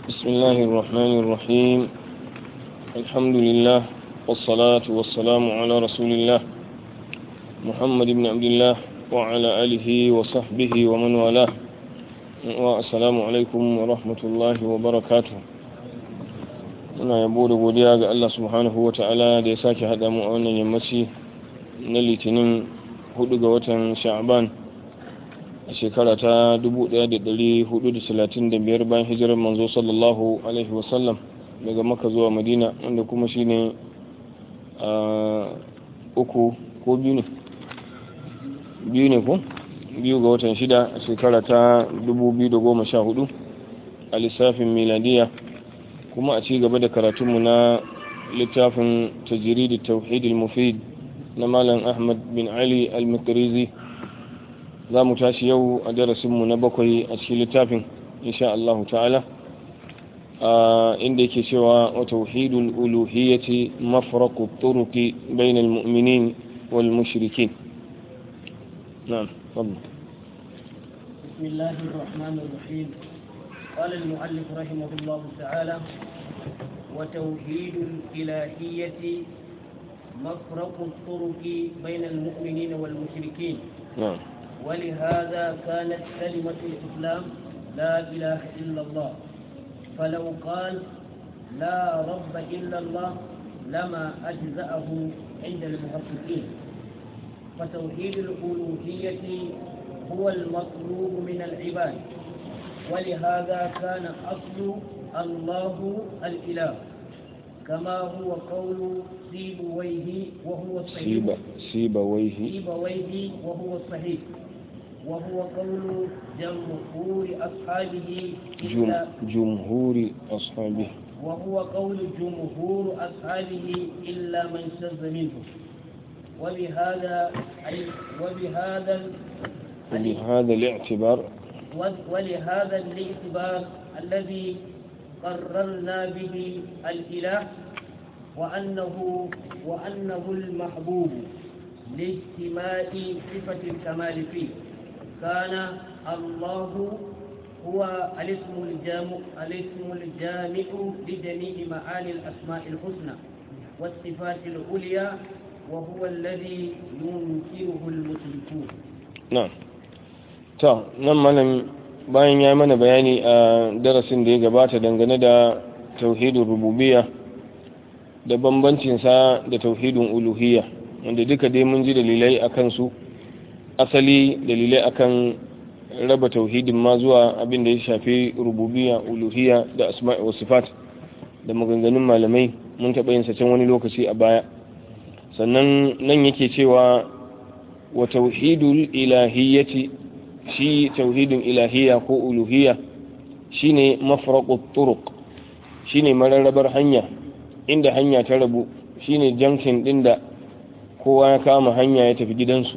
بسم الله الرحمن الرحيم الحمد لله والصلاة والسلام على رسول الله محمد بن عبد الله وعلى آله وصحبه ومن والاه والسلام عليكم ورحمة الله وبركاته muna yabo da godiya ga Allah subhanahu wa ta'ala da ya sake haɗa mu a wannan yammaci na litinin 4 ga watan sha'ban a shekara ta 1435 bayan hijirar manzo sallallahu alaihi wasallam daga maka zuwa madina wanda kuma shi ne a uku ko biyu ne biyu ne ko biyu ga watan shida a shekara ta 2014 a lissafin miladiya kuma a ci gaba da karatunmu na littafin tajiridi tauhidil mufid na malam ahmad bin ali al-makarizi za mu tashi yau a darasinmu na bakwai a cikin littafin insha Allah ta'ala inda yake cewa wa tauhidul uluhiyyati mafraqu turuqi bainal mu'minin wal mushrikin na'am fadl بسم الله الرحمن الرحيم قال المؤلف رحمه الله تعالى وتوحيد الإلهية مفرق الطرق بين المؤمنين والمشركين نعم ولهذا كانت كلمة الإسلام لا إله إلا الله فلو قال لا رب إلا الله لما أجزأه عند المحققين فتوحيد الألوهية هو المطلوب من العباد ولهذا كان أصل الله الإله كما هو قول سيبويه وهو الصحيح سيب سيبويه سيبويه وهو الصحيح وهو قول جمهور أصحابه جم إلا جمهور أصحابه وهو قول جمهور أصحابه إلا من شذ منه وبهذا أي وبهذا ال- وبهذا الاعتبار ولهذا الاعتبار الذي قررنا به الإله وأنه وأنه المحبوب لاجتماع صفة الكمال فيه كان الله هو الاسم الجامع الاسم الجامع لجميع معاني الأسماء الحسنى والصفات العليا وهو الذي ينكره المشركون na'am ta nan malam bayan ya mana bayani a darasin da ya gabata dangane da tauhidin rububiyya da bambancinsa da tauhidin uluhiyya wanda duka dai mun ji dalilai a kansu asali dalilai akan raba tauhidin ma zuwa abin da ya shafi rububiyya uluhiyya da asma'i wa sifat da maganganun malamai mun taɓa yin can wani lokaci a baya sannan nan yake cewa wa tauhidul ilahiyyati shi tauhidin ilahiyya ko uluhiyya shine mafraqut turuq shine mararrabar hanya inda hanya ta rabu shine junction din da kowa ya kama hanya ya tafi gidansu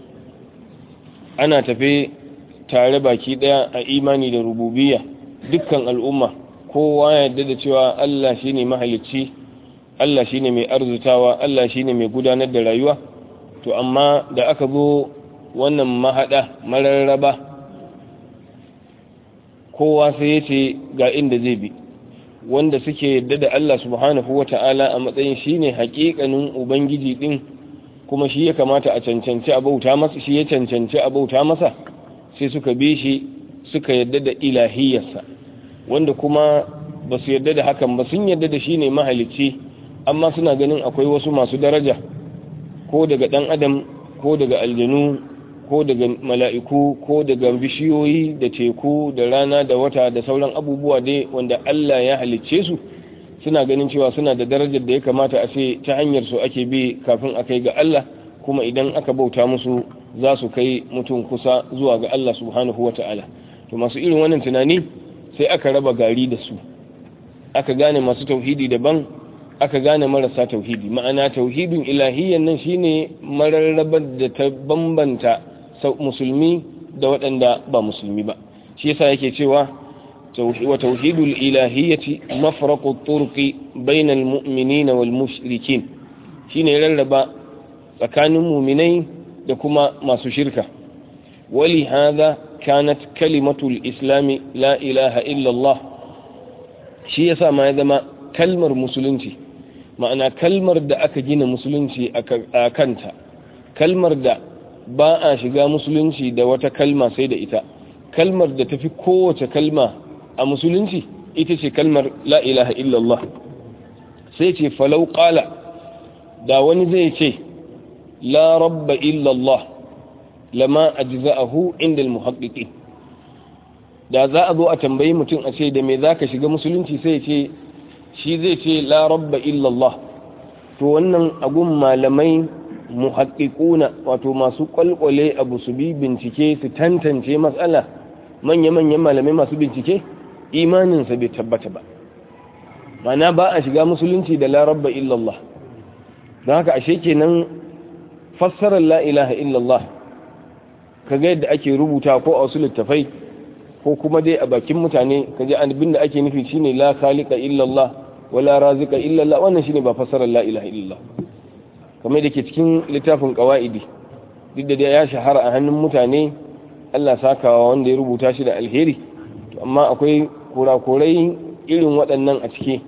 ana tafe tare baki daya a imani da rububiyya dukkan al'umma kowa ya yarda da cewa Allah shine mahalicci Allah shine mai arzutawa Allah shine mai gudanar da rayuwa to amma da aka zo wannan mahada mararraba kowa sai ya ce ga inda zai bi wanda suke yadda da Allah subhanahu wa ta'ala a matsayin shi ne hakikanin ubangiji din kuma shi ya kamata a cancanci a bauta masa shi ya cancanci a bauta masa sai suka bi shi suka yadda da ilahiyarsa wanda kuma ba su yadda da hakan ba sun yadda da shi ne mahalicci amma suna ganin akwai wasu masu daraja ko daga ɗan adam ko daga aljanu ko daga mala'iku ko daga bishiyoyi da teku da rana da wata da sauran abubuwa dai wanda Allah ya halicce su suna ganin cewa suna da darajar da ya kamata a ce ta hanyar su ake bi kafin a kai ga Allah kuma idan aka bauta musu za su kai mutum kusa zuwa ga Allah subhanahu wa ta'ala to masu irin wannan tunani sai aka raba gari da su aka gane masu tauhidi daban aka gane marasa tauhidi ma'ana tauhidin ilahiyyan nan shine mararrabar da ta bambanta musulmi da waɗanda ba musulmi ba shi yasa yake cewa wa tauhidul ilahiyyati mafraqu turqi bainal mu'minina wal mushrikin shine rarraba tsakanin mu'minai da kuma masu shirka wali hadha kanat kalimatul islami la ilaha illa Allah shi yasa ma ya zama kalmar musulunci ma'ana kalmar da aka gina musulunci a kanta kalmar da ba a shiga musulunci da wata kalma sai da ita kalmar da tafi kowace kalma a musulunci ita ce kalmar la ilaha illallah sai ce falau qala da wani zai ce la rabba illallah lama ajza'ahu inda al-muhaqqiqin da za a zo a tambayi mutum a ce da me zaka shiga musulunci sai ce shi zai ce la rabba illallah to wannan agun malamai muhaqqiquna wato masu kwalkwale abu su bi bincike su tantance matsala manya-manyan malamai masu bincike imaninsa bai tabbata ba mana ba a shiga musulunci da la rabba illallah don haka ashe kenan fassarar la ilaha illallah kaga yadda ake rubuta ko a wasu littafai ko kuma dai a bakin mutane kaje abin da ake nufi shine la khaliqa illallah wala razika illallah wannan shine ba fassarar la ilaha illallah kamar da ke cikin littafin qawaidi duk da ya shahara a hannun mutane Allah sakawa wanda ya rubuta shi da alheri amma akwai kurakurai irin waɗannan a ciki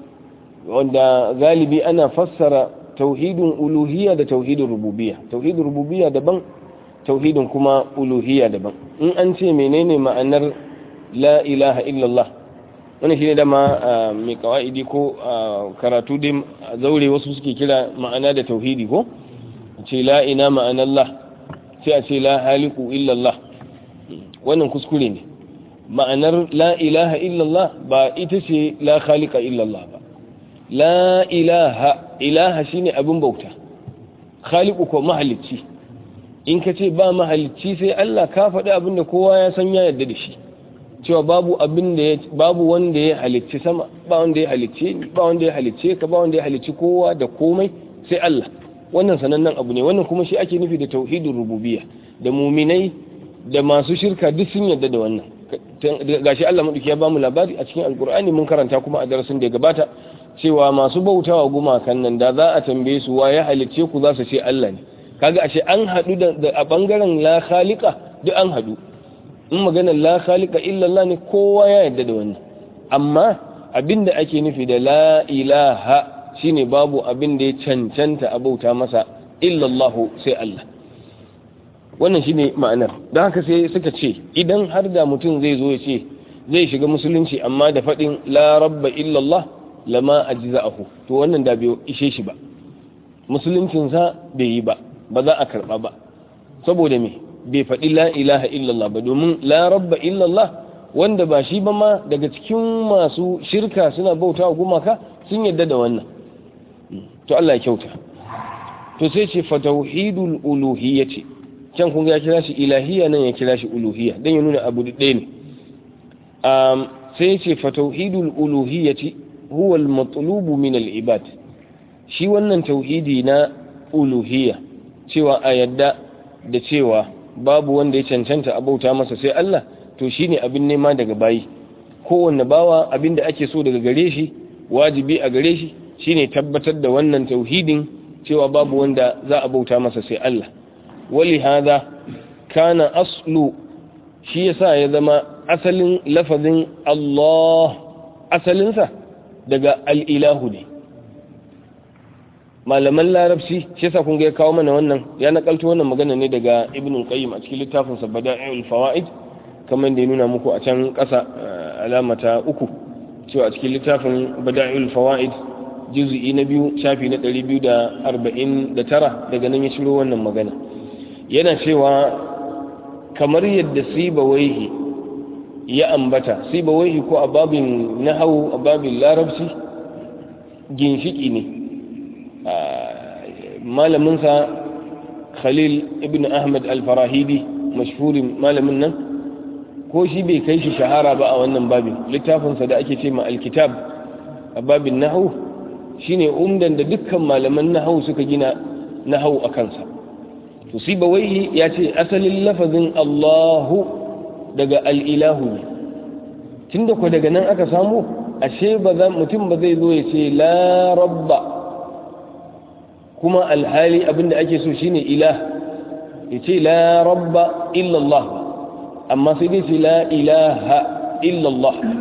wanda galibi ana fassara tauhidin uluhiyya da tauhidin rububiyya tauhidin rububiyya daban tauhidin kuma uluhiyya daban in an ce menene ma'anar la ilaha illallah wani shi ne dama mai kawa'idi ko karatu dai zaure wasu suke kira ma'ana da tauhidi ko ce la ina ma'anallah sai a ce la haliku illallah wannan kuskure ne ma'anar la ilaha illallah ba ita ce la khalika illallah ba la ilaha ilaha shine abin bauta khaliku ko mahalicci in ka ce ba mahalicci sai Allah ka faɗi abin da kowa ya san ya yarda da shi cewa babu abin da ya babu wanda ya halicci sama ba wanda ya halicce ni ba wanda ya halicce ka ba wanda ya halicci kowa da komai sai Allah wannan sanannen abu ne wannan kuma shi ake nufi da tauhidin rububiyya da muminai da masu shirka duk sun yarda da wannan gashi Allah madauki ya bamu labari a cikin alkur'ani mun karanta kuma a darasin da ya gabata cewa masu bautawa gumakan nan da za a tambaye su wa ya halicce ku za su ce Allah ne kaga ashe an hadu da a bangaren la khaliqa duk an hadu in maganar la khaliqa illa Allah ne kowa ya yarda da wannan amma abinda ake nufi da la ilaha shine babu abin da ya cancanta a bauta masa illa Allah sai Allah wannan shine ma'anar don haka sai suka ce idan har da mutum zai zo ya ce zai shiga musulunci amma da faɗin la rabba illallah lama ajza'ahu to wannan da bai ishe shi ba musuluncinsa bai yi ba ba za a karɓa ba saboda me bai faɗi la ilaha illallah ba domin la rabba illallah wanda ba shi ba ma daga cikin masu shirka suna bauta wa gumaka sun yadda da wannan to Allah ya kyauta to sai ce fa tauhidul uluhiyyati can kun ya kira shi ilahiyya nan ya kira shi uluhiyya dan ya nuna abu ɗaya ne um, sai ce fa tauhidul uluhiyyati huwa al-matlub min al-ibad shi wannan tauhidi na uluhiyya cewa a yadda da cewa babu wanda ya cancanta abauta masa sai Allah to shine abin nema daga bayi kowanne bawa abin da ake so daga gare shi wajibi a gare shi shine tabbatar da wannan tauhidin cewa babu wanda za a bauta masa sai Allah wali hada kana aslu shi yasa ya zama asalin lafazin Allah asalinsa daga al'ilahu ne malaman larabci shi yasa kun ga ya kawo mana wannan ya nakalto wannan magana ne daga ibn qayyim a cikin littafin sa bada'ul fawaid kamar da ya nuna muku a can ƙasa alamata uku cewa a cikin littafin bada'ul fawaid juz'i na biyu shafi na 249 daga nan ya shiro wannan magana yana cewa kamar yadda sibawaihi ya ambata sibawaihi ko a babin nahawu a babin larabci ginshiki ne malaminsa khalil ibn ahmad al-farahidi mashhurin malamin nan ko shi bai kai shi shahara ba a wannan babin littafinsa da ake ce ma alkitab a babin nahawu shine umdan da dukkan malaman nahawu suka gina nahawu a kansa to sibawaihi ya ce asalin lafazin allahu daga al'ilahu ne tun da ku daga nan aka samu ashe ba za mutum ba zai zo ya ce la rabba kuma alhali abinda ake so shine ilah ya ce la rabba illallah amma sai dai ce la ilaha illallah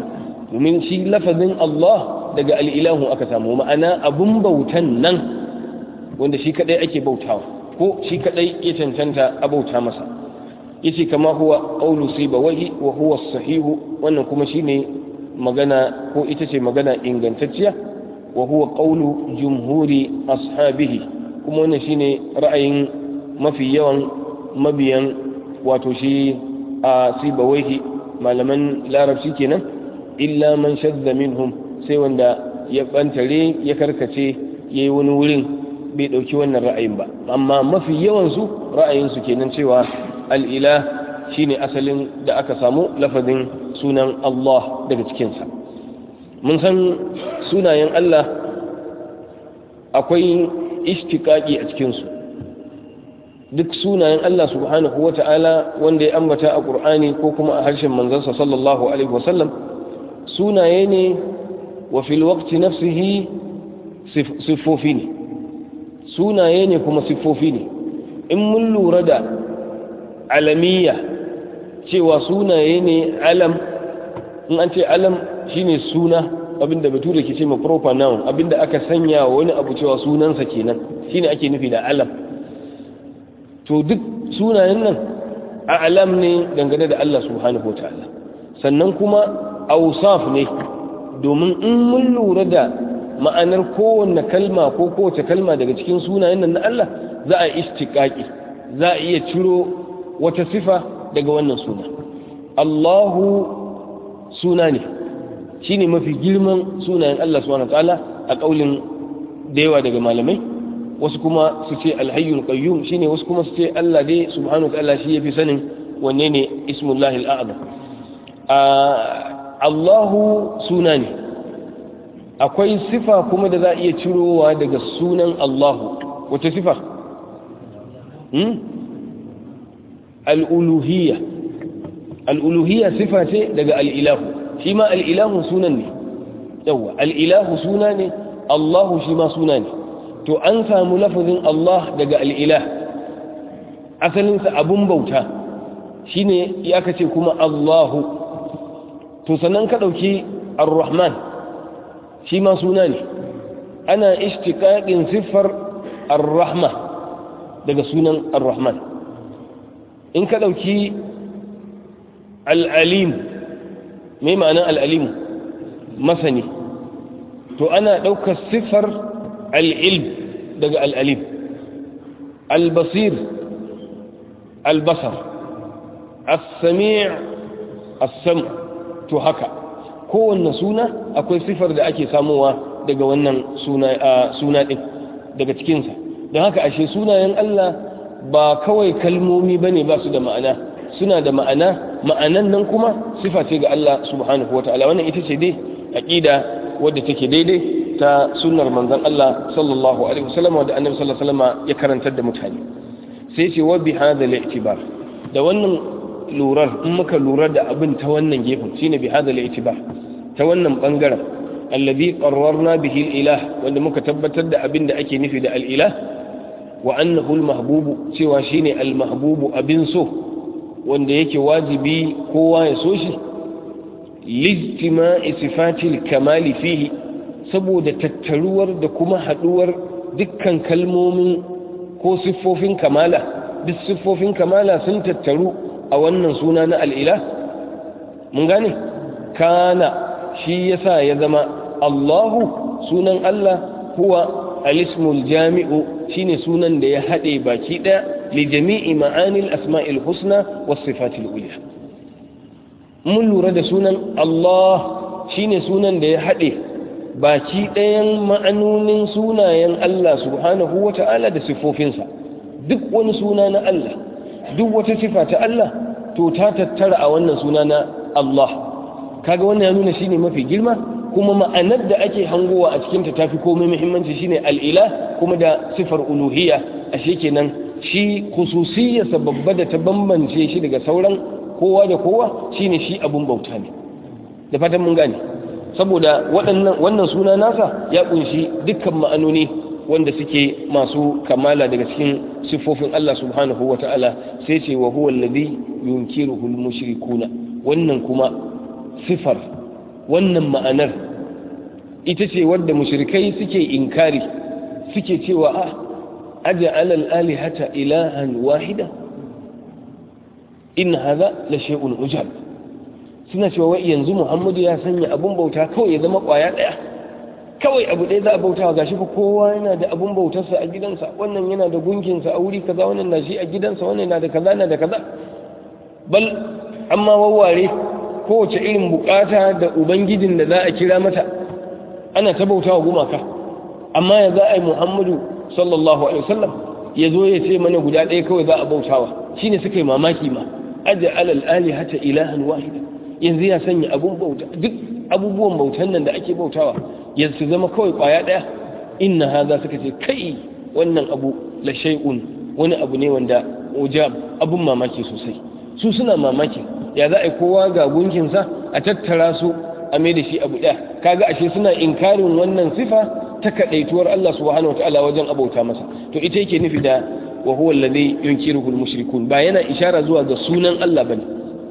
domin shi lafazin Allah daga al'ilahu aka samu ma'ana abun bautan nan wanda shi kadai ake bautawa ko shi kadai ya cancanta a bauta masa yace kama huwa qawlu sibawahi wa huwa sahihu wannan kuma shine magana ko ita ce magana ingantacciya wa huwa qawlu jumhuri ashabihi kuma wannan shine ra'ayin mafi yawan mabiyan wato shi a sibawahi malaman larabci kenan illa man shadda minhum sai wanda ya bantare ya karkace yayi wani wurin bai dauki wannan ra'ayin ba amma mafi yawan su ra'ayin su kenan cewa al-ilah shine asalin da aka samu lafazin sunan Allah daga cikin sa mun san sunayen Allah akwai ishtiqaqi a cikin su duk sunayen Allah subhanahu wata'ala wanda ya ambata a Qur'ani ko kuma a harshen manzansa sallallahu alaihi wasallam sunaye ne wa fil waqti nafsihi siffofi ne sunaye ne kuma siffofi ne in mun lura da alamiya cewa sunaye ne alam in an ce alam shine suna abinda bature ke ce ma proper noun abinda aka sanya wa wani abu cewa sunansa kenan shine ake nufi da alam to duk sunayen nan a alam ne dangane da Allah subhanahu wa ta'ala sannan kuma ausaf ne domin in mun lura da ma'anar kowanne kalma ko kowace kalma daga cikin sunayen nan na Allah za a istiqaqi za a iya ciro wata sifa daga wannan suna Allahu suna ne shine mafi girman sunayen Allah subhanahu wa ta'ala a kaulin da yawa daga malamai wasu kuma su ce alhayyul qayyum shine wasu kuma su ce Allah dai subhanahu wa ta'ala shi yafi sanin wanne ne ismullahi al'azam Allahu suna ne akwai sifa kuma da za a iya cirowa daga sunan Allahu wace sifa hmm? al'uluhiyya al'uluhiyya sifa ce daga al'ilahu shi ma al'ilahu sunan ne yawa al'ilahu suna ne Allahu shi ma suna ne to an samu lafazin Allah daga al'ilah asalinsa abun bauta shine ya kace kuma Allahu to sannan ka ɗauki ar-Rahman shi ma suna ne ana ishtiqaqin siffar ar-Rahma daga sunan ar-Rahman in ka ɗauki al-Alim mai ma'anar al-Alim masani to ana ɗaukar siffar al-ilm daga al-Alim al-Basir al-Basar as-Sami' as-Sam' to haka kowanne suna akwai sifar da ake samowa daga wannan suna ɗin daga cikinsa don haka ashe sunayen Allah ba kawai kalmomi ba ne ba su da ma'ana suna da ma'ana ma'anan nan kuma sifa ce ga Allah subhanahu wa ta'ala wannan ita ce dai aƙida wadda take daidai ta sunnar manzon Allah sallallahu alaihi wasallam da annabi sallallahu alaihi wasallam ya karantar da mutane sai ce wa bi hadha al-i'tibar da wannan lurar in muka lura da abin ta wannan gefen shine bi hadal itibar ta wannan bangaren allazi qarrarna bihi al-ilah wanda muka tabbatar da abin da ake nufi da al-ilah wa annahu al-mahbub cewa shine al-mahbub abin so wanda yake wajibi kowa ya so shi lijtima'i sifati al-kamal fihi saboda tattaruwar da kuma haduwar dukkan kalmomin ko siffofin kamala duk siffofin kamala sun tattaru a wannan suna na al'ila? mun gane? kana shi yasa ya zama Allahu sunan Allah kuwa alismul jami'u shine sunan da ya haɗe baki ɗaya li jami'i ma'anil asma'il husna was sifatil uliya mun lura da sunan Allah shine sunan da ya haɗe baki ɗayan ma'anonin sunayen Allah subhanahu wata'ala da siffofinsa duk wani suna na Allah duk wata sifa ta Allah to ta tattara a wannan suna na Allah kaga wannan ya nuna shine mafi girma kuma ma'anar da ake hangowa a cikin ta tafi komai muhimmanci shine al-ilah kuma da sifar uluhiyya ashe kenan shi khususiyyarsa babba da ta bambance shi daga sauran kowa da kowa shine shi abun bauta ne da fatan mun gane saboda waɗannan wannan suna nasa ya kunshi dukkan ma'anoni wanda suke masu kamala daga cikin siffofin Allah subhanahu wa ta'ala sai ce wa huwa alladhi yunkiruhu al-mushrikuna wannan kuma sifar wannan ma'anar ita ce wadda mushrikai suke inkari suke cewa a aja alal alihata ilahan wahida in hadha la shay'un ujab suna cewa wai yanzu Muhammadu ya sanya abun bauta kawai ya zama kwaya daya kawai abu ɗaya za a bauta gashi fa kowa yana da abun bautarsa a gidansa wannan yana da gunkinsa a wuri kaza wannan na shi a gidansa wannan na da kaza na da kaza bal amma wawware kowace irin bukata da ubangijin da za a kira mata ana ta bauta wa gumaka amma ya za a yi muhammadu sallallahu alaihi wasallam ya zo ya ce mana guda ɗaya kawai za a bautawa shine suka yi mamaki ma aja alal alihata ilahan wahida yanzu ya sanya abun bauta duk abubuwan bautan nan da ake bautawa yanzu su zama kawai kwaya ɗaya inna haza suka ce kai wannan abu la shay'un wani abu ne wanda ujab abun mamaki sosai su suna mamaki ya za a yi kowa ga gunkinsa a tattara su a mai da shi abu ɗaya kaga ashe suna inkarin wannan sifa ta kaɗaituwar Allah subhanahu wataala wajen abauta masa to ita yake nufi da wa huwa alladhi yunkiruhu al-mushrikun ba yana ishara zuwa ga sunan Allah bane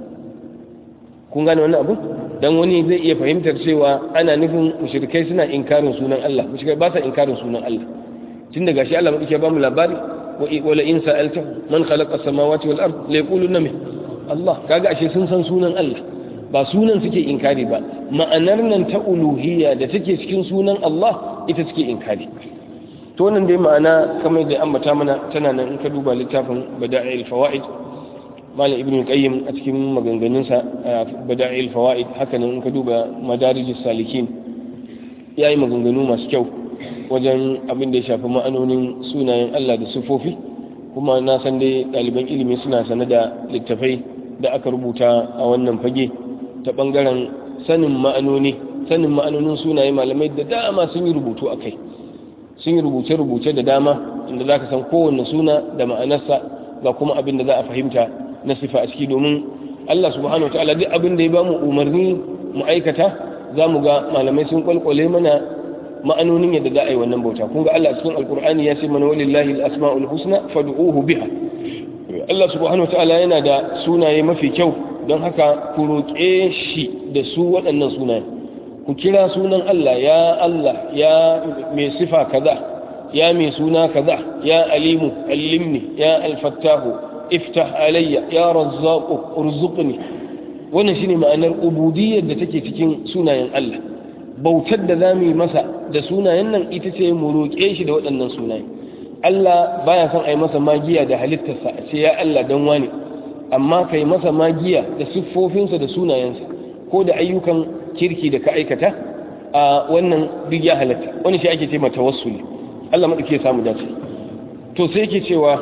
kun gane wannan abu dan wani zai iya fahimtar cewa ana nufin mushrikai suna inkarin sunan Allah mushrikai ba sa inkarin sunan Allah tun daga shi Allah madauke ba mu labari wa la in sa'alta man khalaqa as-samawati wal ard la yaquluna min Allah kaga ashe sun san sunan Allah ba sunan suke inkari ba ma'anar nan ta uluhiyya da take cikin sunan Allah ita suke inkari to wannan dai ma'ana kamar da ambata mana tana nan in ka duba littafin bada'il fawaid malam ibn qayyim a cikin maganganunsa bada'il fawaid haka nan in ka duba madarijus salikin yayi maganganu masu kyau wajen abin da ya shafi ma'anonin sunayen Allah da sifofi kuma na san dai ɗaliban ilimi suna sane da littafai da aka rubuta a wannan fage ta ɓangaren sanin ma'anoni sanin ma'anonin sunaye malamai da dama sun yi rubutu a kai sun yi rubuce-rubuce da dama inda za ka san kowanne suna da ma'anarsa ga kuma abin da za a fahimta na sifa a ciki domin Allah subhanahu wa ta'ala duk abin da ya ba mu umarni mu aikata za mu ga malamai sun kwalkwale mana ma'anonin yadda za a yi wannan bauta kun ga Allah cikin alkur'ani ya ce mana walillahi al-asma'ul husna fad'uhu biha Allah subhanahu wa ta'ala yana da sunaye mafi kyau don haka ku roƙe shi da su waɗannan sunaye ku kira sunan Allah ya Allah ya mai sifa kaza ya mai suna kaza ya alimu allimni ya alfattahu iftah alayya ya razzaqu urzuqni wannan shine ma'anar ubudiyyar da take cikin sunayen Allah bautar da zamu yi masa da sunayen nan ita ce mu roƙe shi da waɗannan sunaye Allah baya son a yi masa magiya da halittarsa a ce ya Allah dan wani amma kai masa magiya da siffofinsa da sunayensa ko da ayyukan kirki da ka aikata a wannan duk ya halatta wani shi ake ce mata tawassuli Allah madauke ya samu dace to sai yake cewa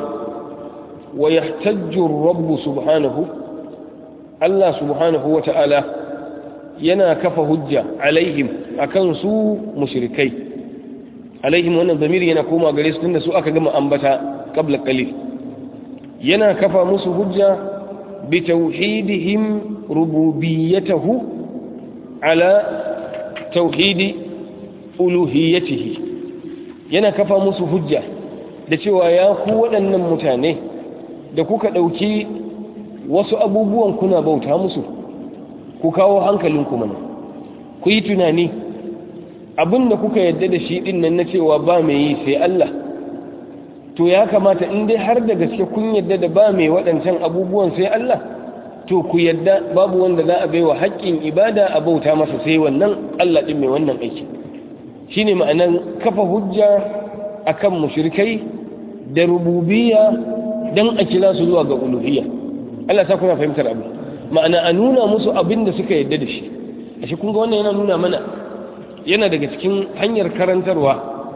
wa yahtajju rabbu subhanahu Allah subhanahu wata'ala yana kafa hujja alaihim akan su mushrikai alaihim wannan zamiri yana koma gare su tunda su aka gama ambata qabla qalil yana kafa musu hujja بتوحيدهم ربوبيته على توحيد ألوهيته yana kafa musu hujja da cewa ya ku waɗannan mutane da kuka ɗauki wasu abubuwan kuna bauta musu ku kawo hankalinku mana ku yi tunani abin da kuka yadda da shi ɗin nan na cewa ba mai yi sai Allah to ya kamata in dai har da gaske kun yadda da ba mai waɗancan abubuwan sai Allah to ku yadda babu wanda za a baiwa haƙƙin ibada a bauta masa sai wannan Allah ɗin mai wannan aiki shine ma'anar kafa hujja akan mushrikai da rububiyya dan a kira su zuwa ga uluhiyya Allah sa kuna fahimtar abu ma'ana a nuna musu abin da suka yadda da shi ashe kun ga wannan yana nuna mana yana daga cikin hanyar karantarwa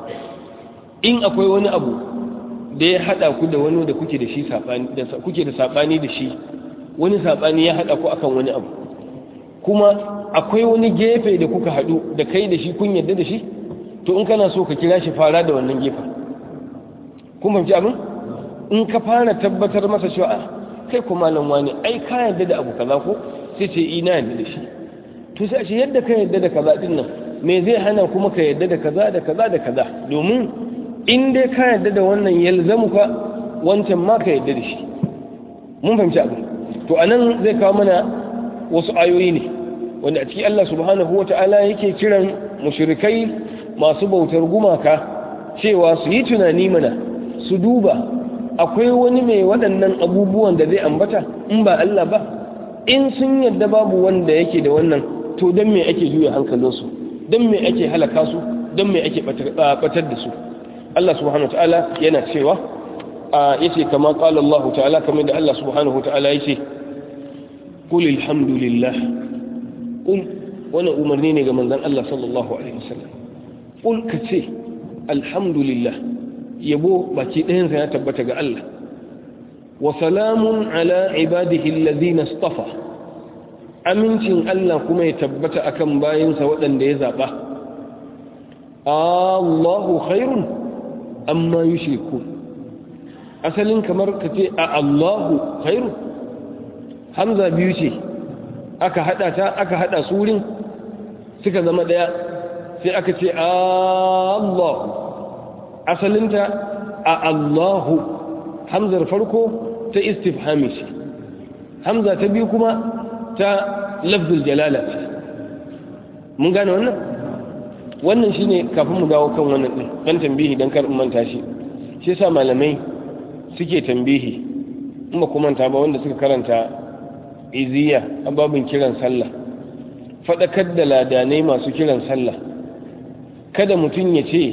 in akwai wani abu da ya hada ku da wani da kuke da shi sabani da kuke da sabani da shi wani sabani ya hada ku akan wani abu kuma akwai wani gefe da kuka hadu da kai da shi kun yadda da shi to in kana so ka kira shi fara da wannan gefen kun fahimci abin in ka fara tabbatar masa cewa a kai ko malam wani ai ka yadda da abu kaza ko sai ce ina yadda da shi to sai shi yadda ka yadda da kaza din nan me zai hana kuma ka yadda da kaza da kaza da kaza domin in dai ka yadda da wannan yalzamu ka wancan ma ka yadda da shi mun fahimci abin to anan zai kawo mana wasu ayoyi ne wanda a ciki Allah subhanahu wata'ala yake kiran mushrikai masu bautar gumaka cewa su yi tunani mana su duba akwai wani mai waɗannan abubuwan da zai ambata in ba Allah ba in sun yadda babu wanda yake da wannan to don me ake juya hankalinsu don me ake halaka su don me ake batar da su Allah subhanahu ta'ala yana cewa yace kama qala Allah ta'ala kamar da Allah subhanahu ta'ala yace qul alhamdulillah qul wani umarni ne ga manzon Allah sallallahu alaihi wasallam qul kace alhamdulillah yabo baki ɗayan sa ya tabbata ga Allah wa salamun ala ibadihi alladhina istafa amincin Allah kuma ya tabbata akan bayinsa waɗanda ya zaba Allahu khairun amma yushriku asalin kamar ka ce a Allahu khairu hamza biyu ce aka hada ta aka hada su wurin suka zama daya sai aka ce Allahu asalinta a Allahu hamzar farko ta istifhami ce hamza ta biyu kuma ta lafzul jalala ce mun gane wannan wannan shine kafin mu dawo kan wannan din dan tambihi dan kar manta shi shi yasa malamai suke tambihi in ba kuma ta ba wanda suka karanta iziya a babin kiran sallah fadakar da ladanai masu kiran sallah kada mutum ya ce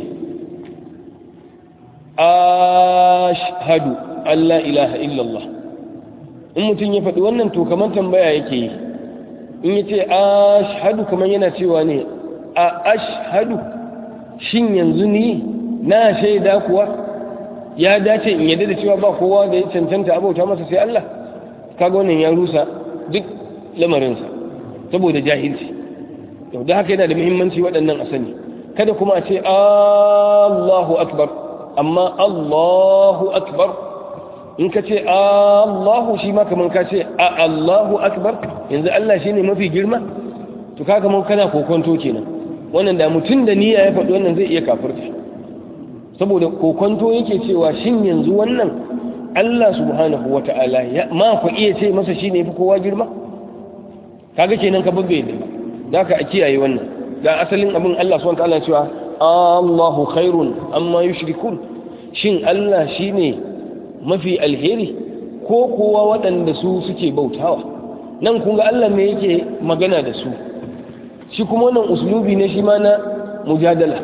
ashhadu Allah ilaha illallah in mutum ya faɗi wannan to kamar tambaya yake yi in ya ce ashhadu kamar yana cewa ne a ashhadu shin yanzu ni na shaida kuwa ya dace in yadda da cewa ba kowa da ya cancanta abauta masa sai Allah kaga wannan ya rusa duk lamarinsa saboda jahilci yau da haka yana da muhimmanci waɗannan a sani kada kuma a ce Allahu akbar amma Allahu akbar in ka ce Allahu shi ma kamar ka ce a Allahu akbar yanzu Allah shi ne mafi girma to kaga mun kana kokonto kenan wannan da mutum da niyya ya faɗi wannan zai iya kafirta saboda kokonto yake cewa shin yanzu wannan Allah subhanahu wata'ala ya ma ku iya ce masa shi ne fi kowa girma kaga kenan ka babbe ne da ka a kiyaye wannan da asalin abin Allah subhanahu wata'ala cewa Allahu khairun amma yushrikun shin Allah shine mafi alheri ko kowa waɗanda su suke bautawa nan kun ga Allah ne yake magana da su shi kuma wannan uslubi ne shi ma na mujadala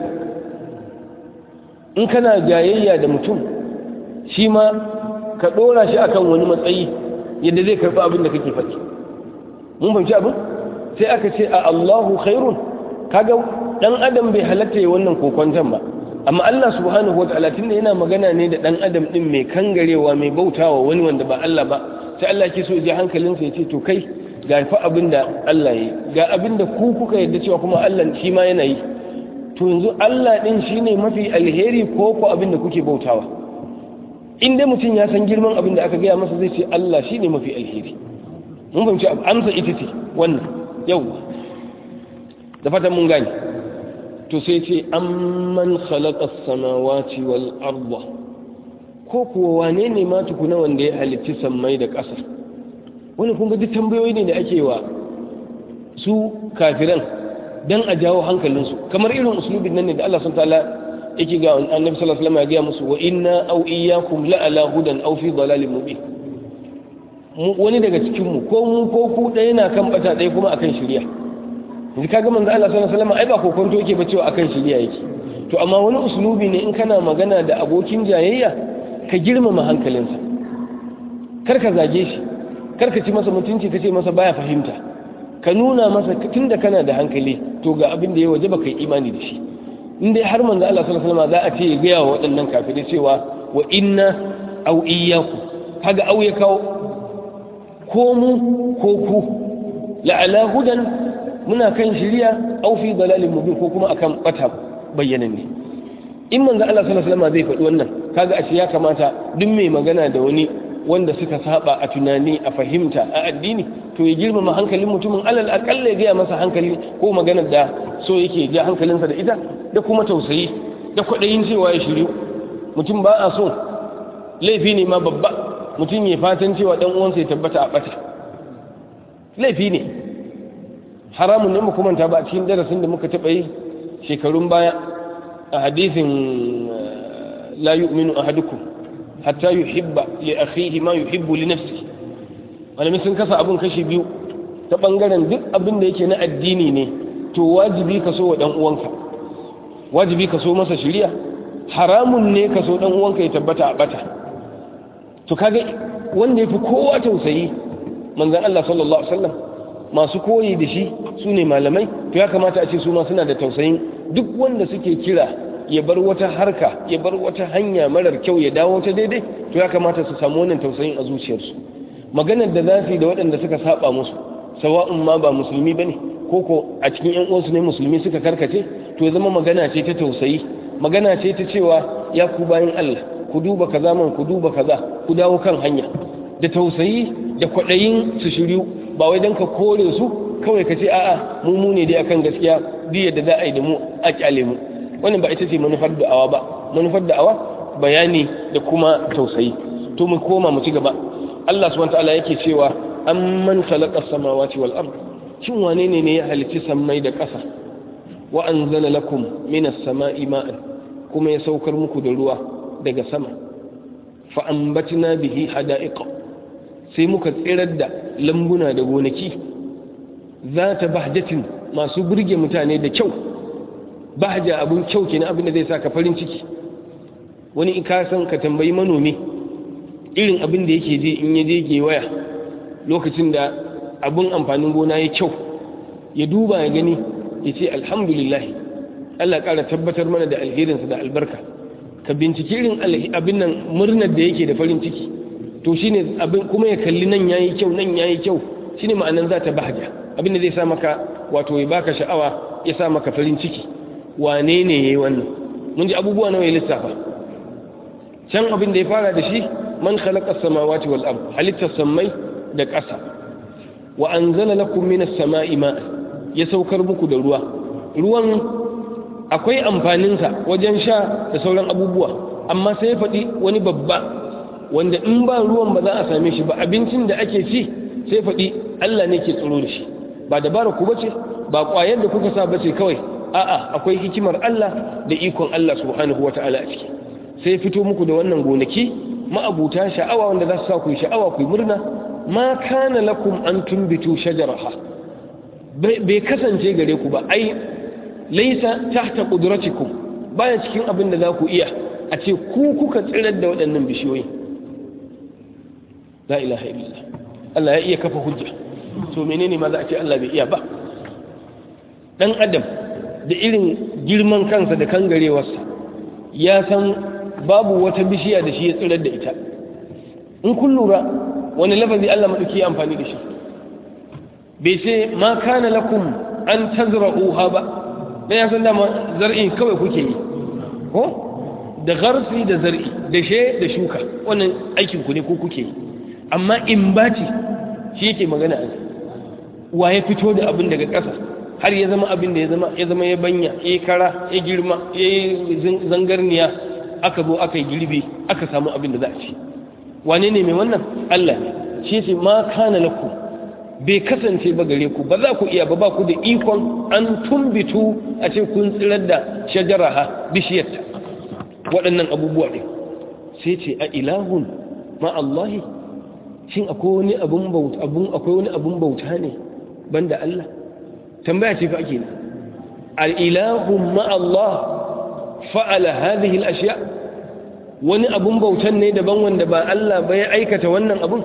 in kana jayayya da mutum shi ma ka ɗora shi akan wani matsayi yadda zai karɓi abin da kake faɗi mun fahimci abin sai aka ce a Allahu khairun kaga dan adam bai halatta ya wannan kokwanton ba amma Allah subhanahu wataala tunda yana magana ne da dan adam din mai kangarewa mai bautawa wani wanda ba Allah ba sai Allah ke so ya ji hankalinsa ya ce to kai ga fa abin da Allah yi ga abin da ku kuka yadda cewa kuma Allah shi ma yana yi to yanzu Allah din shine mafi alheri ko ko abin da kuke bautawa in dai mutum ya san girman abin da aka gaya masa zai ce Allah shine mafi alheri mun fahimci amsa ita ce wannan yawa da fatan mun gane to sai ce amman khalaqa as-samawati wal arda ko kuwa wane ne ma tukuna wanda ya halicci sammai da ƙasa wani kun ga duk tambayoyi ne da ake wa su kafiran dan a jawo hankalinsu kamar irin uslubin nan ne da Allah subhanahu ta'ala yake ga annabi sallallahu alaihi wasallam ya ga musu wa inna aw iyyakum la ala hudan aw fi dalalin mubin wani daga cikin mu ko mu ko ku ɗaya na kan bata ɗaya kuma akan shari'a yanzu kaga manzo Allah sallallahu alaihi wasallam ai ba kokonto yake ba cewa akan shari'a yake to amma wani uslubi ne in kana magana da abokin jayayya ka girmama hankalinsa kar ka zage shi kar ka ci masa mutunci ka ce masa baya fahimta ka nuna masa tunda kana da hankali to ga abin da ya waje baka yi imani da shi in dai har manzo Allah sallallahu alaihi wasallam za a ce ya ga wa waɗannan kafirai cewa wa inna aw iyyaku kaga au ya kawo ko mu ko ku la'ala hudan muna kan shiriya aw fi dalalin mubin ko kuma akan bata bayyanan ne in manzo Allah sallallahu alaihi wasallam zai faɗi wannan kaga ashe ya kamata duk mai magana da wani wanda suka saba a tunani a fahimta a addini to ya girmama hankalin mutumin alal akalla ya gaya masa hankali ko maganar da so yake ja hankalinsa da ita da kuma tausayi da kwaɗayin cewa ya shiryu mutum ba a so laifi ne ma babba mutum ya fatan cewa dan uwansa ya tabbata a bata laifi ne haramun ne muka manta ba a cikin darasin da muka taɓa yi shekarun baya a hadisin la yu'minu ahadukum hatta yuhibba li akhihi ma yuhibbu li nafsihi malamin sun kasa abun kashi biyu ta bangaren duk abin da yake na addini ne to wajibi ka so wa dan uwanka wajibi ka so masa shiriya haramun ne ka so dan uwanka ya tabbata a bata to kaga wanda yafi kowa tausayi manzon Allah sallallahu alaihi wasallam masu koyi da shi su ne malamai to ya kamata a ce su ma suna da tausayin duk wanda suke kira ya bar wata harka ya bar wata hanya marar kyau ya dawo ta daidai to ya kamata su samu wannan tausayin a zuciyarsu maganar da za su yi da waɗanda suka saba musu sawa'un ma ba musulmi bane ko ko a cikin yan uwansu ne musulmi suka karkace to ya zama magana ce ta tausayi magana ce ta cewa ya ku bayan Allah ku duba kaza man ku duba kaza ku dawo kan hanya da tausayi da kwaɗayin su shiryu ba wai don ka kore su kawai ka ce a'a mu mu ne dai akan gaskiya duk yadda za a yi da mu a kyale mu wannan ba ita ce manufar da'awa ba manufar da'awa bayani da kuma tausayi to mu koma mu ci gaba Allah subhanahu wataala yake cewa amman khalaqa samawati wal ard shin wane ne ne ya halici sammai da ƙasa wa anzala lakum minas sama'i ma'an kuma ya saukar muku da ruwa daga sama fa ambatna bihi hada'iqa sai muka tsirar da lambuna da gonaki za ta bahjatin masu burge mutane da kyau bahja abun kyau kenan abin da zai saka farin ciki wani in ka san ka tambayi manomi irin abin da yake je in ya je gewaya lokacin da abun amfanin gona ya kyau ya duba ya gani ya ce alhamdulillah Allah ƙara tabbatar mana da alherinsa da albarka ka binciki irin abin nan murnar da yake da farin ciki to shine abin kuma ya kalli nan yayi kyau nan yayi kyau shine ma'anan za ta bahja abin da zai sa maka wato ya baka sha'awa ya sa maka farin ciki wane ne yayi wannan mun ji abubuwa nawa ya lissafa can abin da ya fara da shi man khalaqa samawati wal ard halitta samai da ƙasa wa anzala lakum minas sama'i ma'a ya saukar muku da ruwa ruwan akwai amfaninsa wajen sha da sauran abubuwa amma sai ya faɗi wani babba wanda in ba ruwan ba za a same shi ba abincin da ake ci sai faɗi Allah ne ke tsoro da shi ba dabara ku bace ba ƙwayar da kuka sa bace kawai a'a akwai hikimar Allah da ikon Allah subhanahu wata'ala a ciki sai fito muku da wannan gonaki ma'abuta sha'awa wanda za su sa ku sha'awa ku murna ma kana lakum an tumbitu shajaraha bai kasance gare ku ba ai laisa tahta qudratikum baya cikin abin da za ku iya a ce ku kuka tsirar da waɗannan bishiyoyi la ilaha illallah Allah ya iya kafa hujja to menene ma za a ce Allah bai iya ba dan adam da irin girman kansa da kangarewarsa ya san babu wata bishiya da shi ya tsirar da ita in kun lura wani lafazi Allah madauki ya amfani da shi bai ce ma kana lakum an tazra'uha ba dan ya san dama zar'i kawai kuke yi ko da garsi da zar'i da she da shuka wannan aikin ku ne ko kuke yi amma in baci shi yake magana a wa ya fito da abin daga ƙasa har ya zama abin da ya zama ya zama ya banya ya kara ya girma ya yi zangarniya aka zo aka yi girbi aka samu abin da za a ci wane ne mai wannan Allah ne shi ce ma kana lakum bai kasance ba gare ku ba za ku iya ba ba ku da ikon an tumbitu a ce kun tsirar da shajaraha bishiyarta waɗannan abubuwa ɗin sai ce a ilahun ma Allahi shin akwai wani abun bauta abun akwai wani abun bauta ne banda Allah tambaya ce fa ake ne al ilahun ma Allah fa'ala hadhihi al ashya wani abun bautan ne daban wanda ba Allah ba ya aikata wannan abun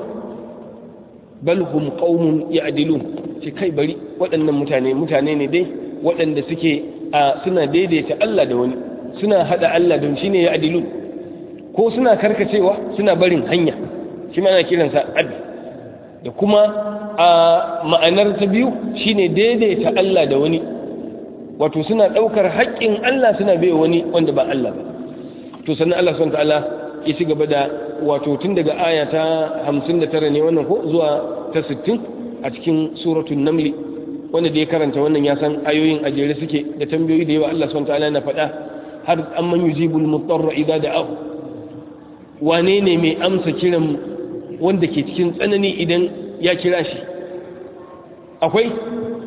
bal hum qaumun ya'dilun ce kai bari waɗannan mutane mutane ne dai waɗanda suke a suna daidaita Allah da wani suna hada Allah don shine ya'dilun ko suna karkacewa suna barin hanya shi ma ana kiransa adl da kuma a ma'anar ta biyu shine daidaita Allah da wani wato suna daukar haƙƙin Allah suna bai wani wanda ba Allah ba to sannan Allah subhanahu wa ta'ala ya ci gaba da wato tun daga aya ta 59 ne wannan ko zuwa ta 60 a cikin suratul naml wanda da ya karanta wannan ya san ayoyin ajere suke da tambayoyi da yawa Allah subhanahu wataala yana faɗa har amman yujibul mutarra idza da'ahu wane ne mai amsa kiran wanda ke cikin tsanani idan ya kira shi akwai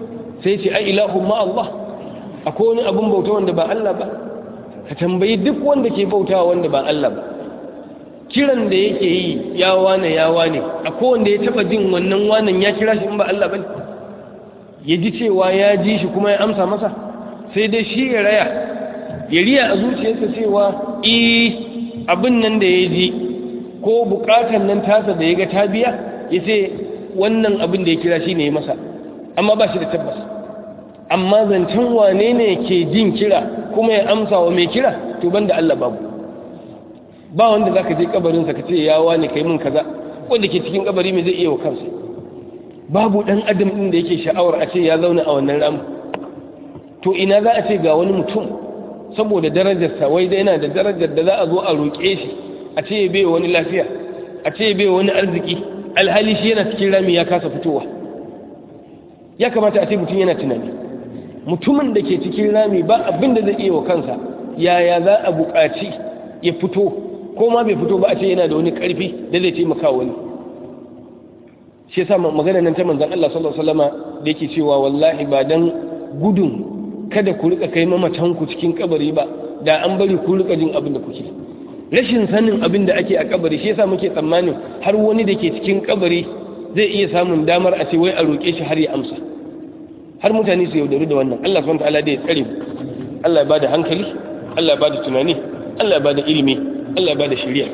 sai ce ai ilahu ma Allah akwai wani abun bauta wanda ba Allah ba ka tambayi duk wanda ke bautawa wanda ba Allah ba kiran da yake yi ya wane ya wane akwai wanda ya taba jin wannan wanan ya kira shi in ba Allah bane ya ji cewa ya ji shi kuma ya amsa masa sai dai shi ya raya ya riya a zuciyarsa cewa eh abin nan da ya ji ko bukatan nan tasa da ya ga ta biya ya ce wannan abin da ya kira shi ne masa amma ba shi da tabbas amma zancen wane ne ke jin kira kuma ya amsa wa mai kira to banda Allah babu ba wanda za ka je kabarinsa ka ce ya wane kai min kaza wanda ke cikin kabari mai zai iya wa kansa babu dan adam din da yake sha'awar a ce ya zauna a wannan ramu to ina za a ce ga wani mutum saboda darajarsa wai da yana da darajar da za a zo a roƙe shi a ce ya bai wani lafiya a ce ya bai wani arziki alhali shi yana cikin rami ya kasa fitowa ya kamata a ce mutum yana tunani mutumin da ke cikin rami ba abin da zai iya wa kansa yaya za a buƙaci ya fito ko ma bai fito ba a ce yana da wani ƙarfi da zai taimaka wani shi yasa magana nan ta manzon Allah sallallahu alaihi wasallama da yake cewa wallahi ba dan gudun kada ku rika kai mamatan ku cikin kabari ba da an bari ku rika jin abin da kuke rashin sanin abin da ake a kabari shi yasa muke tsammanin har wani da ke cikin kabari zai iya samun damar a ce wai a roƙe shi har ya amsa har mutane su yaudaru da wannan Allah subhanahu wataala da ya tsare mu Allah ya bada hankali Allah ya bada tunani Allah ya bada ilimi Allah ya bada shari'a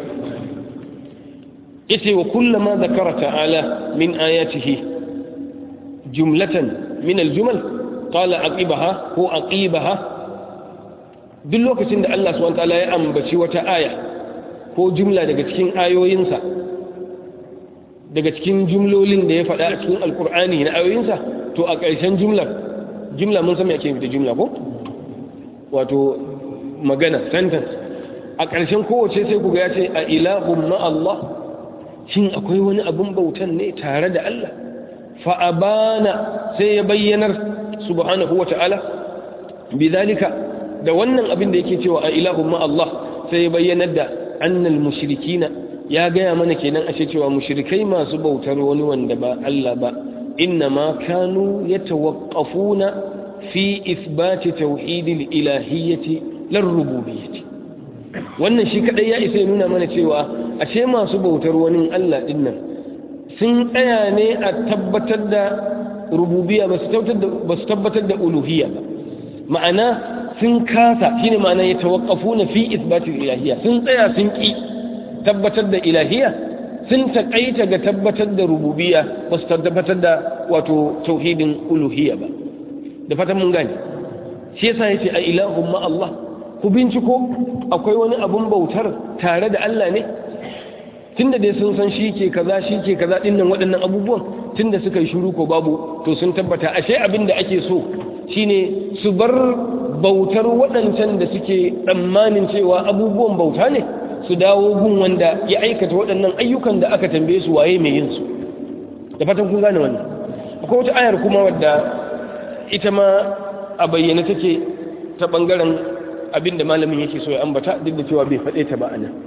yace wa kullama zakara ta'ala min ayatihi jumlatan min aljumal qala aqibaha ko aqibaha duk lokacin da Allah subhanahu wataala ya ambaci wata aya ko jumla daga cikin ayoyinsa daga cikin jumlolin da ya faɗa a cikin alkur'ani na ayoyinsa to a ƙarshen jumlar jumla mun sami ake da jumla ko wato magana sentence a ƙarshen kowace sai kuga ya ce a ilahun ma'allah shin akwai wani abin bautan ne tare da Allah fa'abana sai ya bayyanar subhanahu wa ta'ala bi zalika da wannan abin da yake cewa a ilahun ma'allah sai ya bayyanar da annal mushrikina ya gaya mana kenan ashe cewa mushrikai masu bautar wani wanda ba Allah ba إنما كانوا يتوقفون في إثبات توحيد الإلهية للربوبية wannan shi kadai ya isa ya nuna mana cewa ashe masu bautar wani Allah din nan sun tsaya ne a tabbatar da rububiyya ba su tabbatar da uluhiyya ba ma'ana sun kasa shine ma'ana ya tawaqqafuna fi ithbatil ilahiyya sun tsaya sun ki tabbatar da ilahiyya sun taƙaita ga tabbatar da rububiya ba su tabbatar da wato tauhidin uluhiyya ba da fatan mun gani shi yasa yace a ilahun ma Allah ku binciko akwai wani abun bautar tare da Allah ne tunda dai sun san shi ke kaza shi ke kaza dinnan waɗannan abubuwan tunda suka yi shiru ko babu to sun tabbata ashe abin da ake so shine su bar bautar waɗancan da suke tsammanin cewa abubuwan bauta ne su dawo gun wanda ya aikata waɗannan ayyukan da aka tambaye su waye mai yin su da fatan kun gane wannan akwai wata ayar kuma wadda ita ma a bayyana take ta bangaren abinda malamin yake so ya ambata duk da cewa bai faɗe ta ba a nan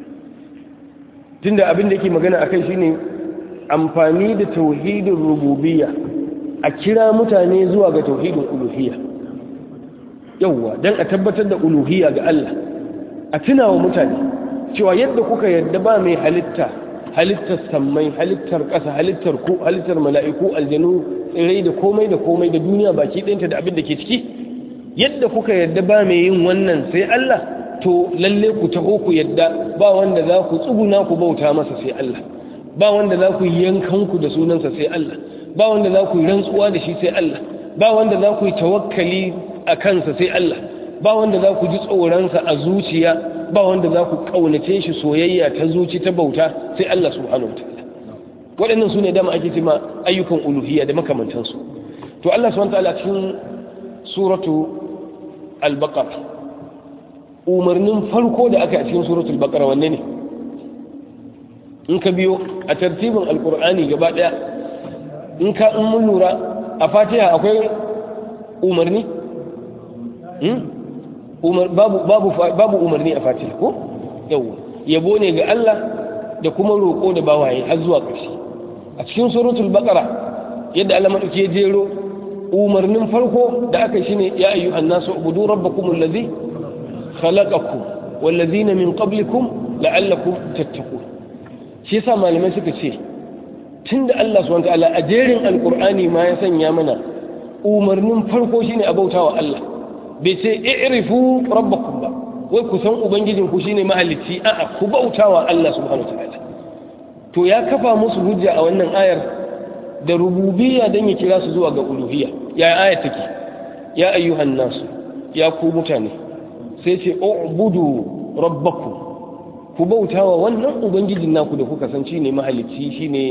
tunda abin da yake magana akai shine amfani da tauhidin rububiyya a kira mutane zuwa ga tauhidin uluhiyya yawwa dan a tabbatar da uluhiyya ga Allah a tunawa mutane cewa yadda kuka yadda ba mai halitta halittar sammai halittar ƙasa halittar ku halittar mala'iku aljanu tsirai da komai da komai da duniya baki ɗinta da abin da ke ciki yadda kuka yadda ba mai yin wannan sai Allah to lalle ku taho ku yadda ba wanda za ku tsuguna ku bauta masa sai Allah ba wanda za ku yi yankanku da sunansa sai Allah ba wanda za ku yi rantsuwa da shi sai Allah ba wanda za ku yi tawakkali a kansa sai Allah ba wanda za ku ji tsoronsa a zuciya ba wanda za ku ƙaunace shi soyayya ta zuci ta bauta sai Allah subhanahu wataala waɗannan su ne dama ake cima ayyukan uluhiyya da makamantansu to Allah subhanahu wataala cikin suratu al-baqara umarnin farko da aka yi a cikin suratu al-baqara wanne ne in ka biyo a tartibin alkur'ani gaba ɗaya in ka in mun lura a fatiha akwai umarni babu umarni a fatiha ko yau yabo ne ga Allah da kuma roƙo da bawaye har zuwa ƙarshe a cikin suratul baqara yadda Allah madauki ya jero umarnin farko da aka shine ya ayyuhan nasu ubudu rabbakum allazi khalaqakum wallazina min qablikum la'allakum tattaqun shi yasa malamai suka ce tunda Allah subhanahu wataala a jerin alqur'ani ma ya sanya mana umarnin farko shine a bautawa Allah bai ce i'rifu rabbakum ba wai ku san ubangijin ku shine mahalicci a'a ku bautawa Allah subhanahu wataala to ya kafa musu hujja a wannan ayar da rububiyya dan ya kira su zuwa ga uluhiyya ya ayar take ya ayyuhan nasu ya ku mutane sai ce ubudu rabbakum ku bautawa wannan ubangijin naku da kuka san shine mahalicci shine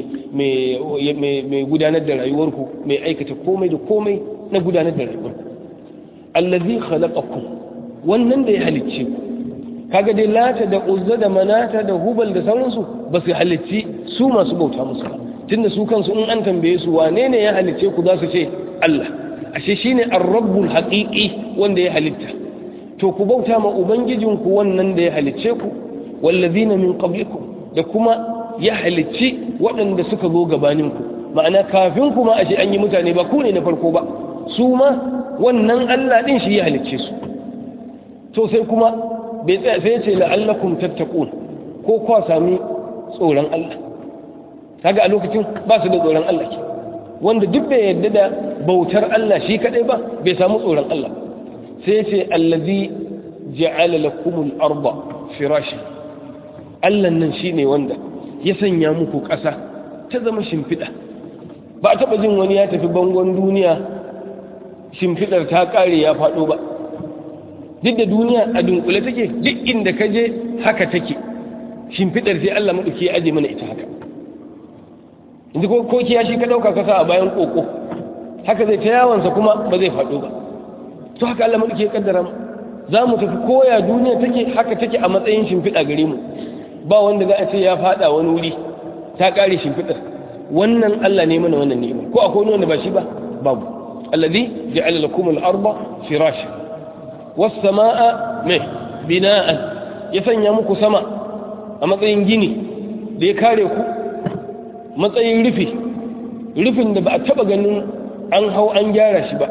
mai gudanar da rayuwarku mai aikata komai da komai na gudanar da rayuwarku allazi khalaqakum wannan da ya halicce ku kaga dai lata da uzza da manata da hubal da sauransu ba su halicci su masu bauta musu ba tunda su kansu in an tambaye su wane ne ya halicce ku za su ce Allah ashe shine ar-rabbul haqiqi wanda ya halitta to ku bauta ma ubangijinku wannan da ya halicce ku wallazina min qablikum da kuma ya halicci waɗanda suka zo gabaninku ma'ana kafin kuma ashe an yi mutane ba ku ne na farko ba su ma wannan Allah din shi ya halicce su to sai kuma bai tsaya sai ce la'allakum tattaqun ko kwa sami tsoron Allah kaga a lokacin ba su da tsoron Allah ke wanda duk bai yarda da bautar Allah shi kadai ba bai samu tsoron Allah sai ce allazi ja'ala lakumul arda firashin Allah nan shine wanda ya sanya muku ƙasa ta zama shimfiɗa ba a taɓa jin wani ya tafi bangon duniya shimfiɗar ta ƙare ya faɗo ba duk da duniya a dunkule take duk inda ka je haka take shimfiɗar sai Allah maɗauki ya aje mana ita haka inda ko kiya shi ka ɗauka kasa a bayan ƙoƙo haka zai ta yawansa kuma ba zai faɗo ba to haka Allah maɗauki ya ƙaddara mu za mu tafi koya duniya take haka take a matsayin shimfiɗa gare mu ba wanda za a ce ya faɗa wani wuri ta ƙare shimfiɗar wannan Allah ne mana wannan ni'ima ko akwai wanda ba shi ba babu alladhi ja'ala lakum al-arda firashan was samaa me bina'an ya sanya muku sama a matsayin gini da ya kare ku matsayin rufi rufin da ba a taba ganin an hau an gyara shi ba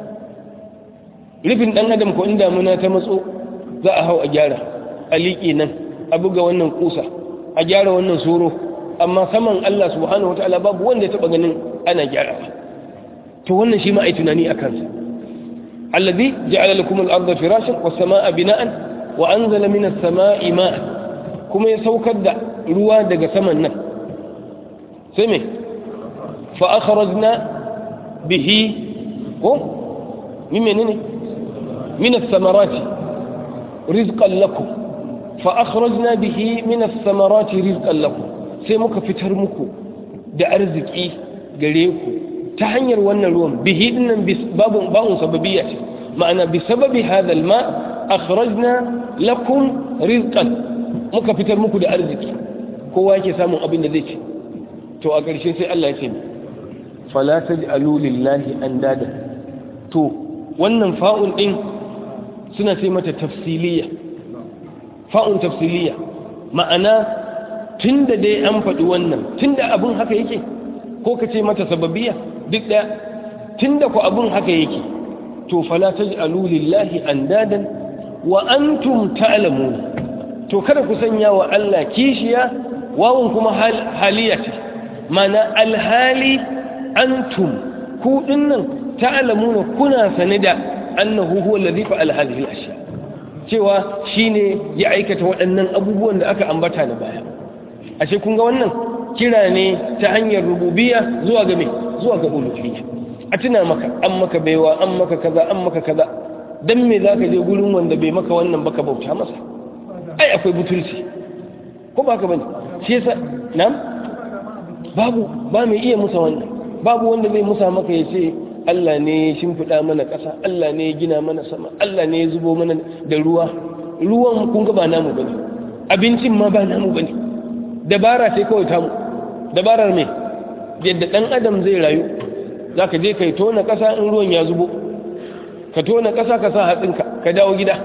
rufin dan adam ko inda muna ta matso za a hau a gyara a liƙi nan a buga wannan kusa a gyara wannan soro amma saman Allah subhanahu wataala babu wanda ya taba ganin ana gyara to wannan shi ma ai tunani a kansa alladhi ja'ala lakum al-ardha firashan was samaa bina'an wa anzala minas samaa'i ma'an kuma ya saukar da ruwa daga saman nan sai me fa akhrajna bihi ko min menene min as-samarati rizqan lakum fa akhrajna bihi min as-samarati rizqan lakum sai muka fitar muku da arziki gare ku ta hanyar wannan ruwan bihi dinnan babu ba'un sababiyya ce ma'ana bi sababi hadha al-ma akhrajna lakum rizqan muka fitar muku da arziki kowa yake samun abin da zai ci to a ƙarshe sai Allah ya ce fala taj'alu lillahi andada to wannan fa'un din suna sai mata tafsiliya fa'un tafsiliya ma'ana tunda dai an faɗi wannan tunda abin haka yake ko ka ce mata sababiya duk ɗaya tunda ku abin haka yake to fala taj'alu lillahi andadan wa antum ta'lamun to kada ku sanya wa Allah kishiya wawun kuma haliya ce mana alhali antum ku dinnan ta'lamuna kuna sane da annahu huwa alladhi fa'ala hadhihi al-ashya cewa shine ya aikata waɗannan abubuwan da aka ambata na baya ashe kun ga wannan kira ne ta hanyar rububiyya zuwa ga me zuwa ga uluhiyya a tuna maka an maka baiwa an maka kaza an maka kaza dan me zaka je gurin wanda bai maka wannan baka bauta masa ai akwai butulci ko ba ka bane shi yasa nam babu ba mai iya musa wannan babu wanda zai musa maka ya ce Allah ne ya shimfiɗa mana ƙasa Allah ne ya gina mana sama Allah ne ya zubo mana da ruwa ruwan kun ga ba namu bane abincin ma ba namu bane dabara sai kawai tamu dabarar me yadda dan adam zai rayu zaka je kai tona ƙasa in ruwan ya zubo ka tona ƙasa ka sa hatsinka ka dawo gida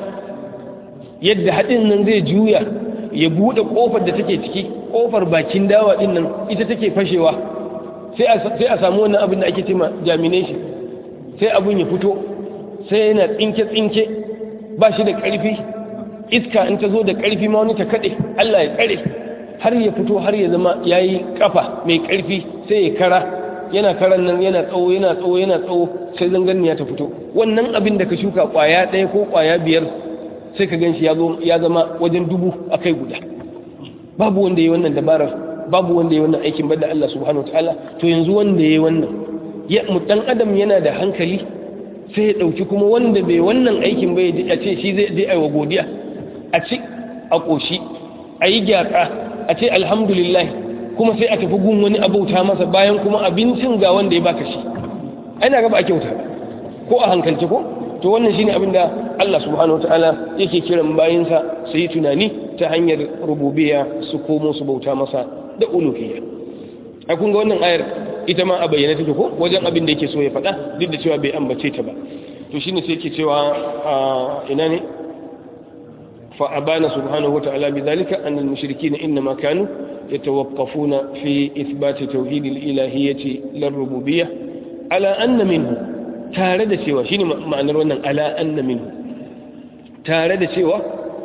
yadda haɗin nan zai juya ya buɗe ƙofar da take ciki ƙofar bakin dawa ɗin nan ita take fashewa sai a samu wannan abin da ake cema germination sai abun ya fito sai yana tsinke-tsinke ba shi da ƙarfi iska in ta zo da ƙarfi ma wani ta kaɗe Allah ya tsare har ya fito har ya zama ya yi ƙafa mai ƙarfi sai ya kara yana karan nan yana tsawo yana tsawo yana tsawo sai zangarniya ta fito wannan abin da ka shuka ƙwaya ɗaya ko ƙwaya biyar sai ka gan shi ya zama wajen dubu a kai guda babu wanda ya yi wannan dabarar babu wanda ya yi wannan aikin bada Allah subhanahu wa ta'ala to yanzu wanda ya yi wannan ya dan adam yana da hankali sai ya ɗauki kuma wanda bai wannan aikin bai a ce shi zai je aiwa godiya a ci a ƙoshi a yi gyatsa a ce alhamdulillah kuma sai a tafi gun wani abauta masa bayan kuma abincin ga wanda ya baka shi ana gaba a kyauta ko a hankalci ko to wannan shine abin da Allah subhanahu wataala yake kiran bayinsa su yi tunani ta hanyar rububiyya su komo su bauta masa da uluhiyya a kun ga wannan ayar ita ma a bayyana take ko wajen abin da yake so ya faɗa duk da cewa bai ambace ta ba to shine sai yake cewa ina ne fa abana subhanahu wataala bidhalika an al-mushrikeena inma kanu yatawaqqafuna fi ithbat tauhid al-ilahiyyati lir-rububiyyah ala anna minhu tare da cewa shine ma'anar wannan ala anna minhu tare da cewa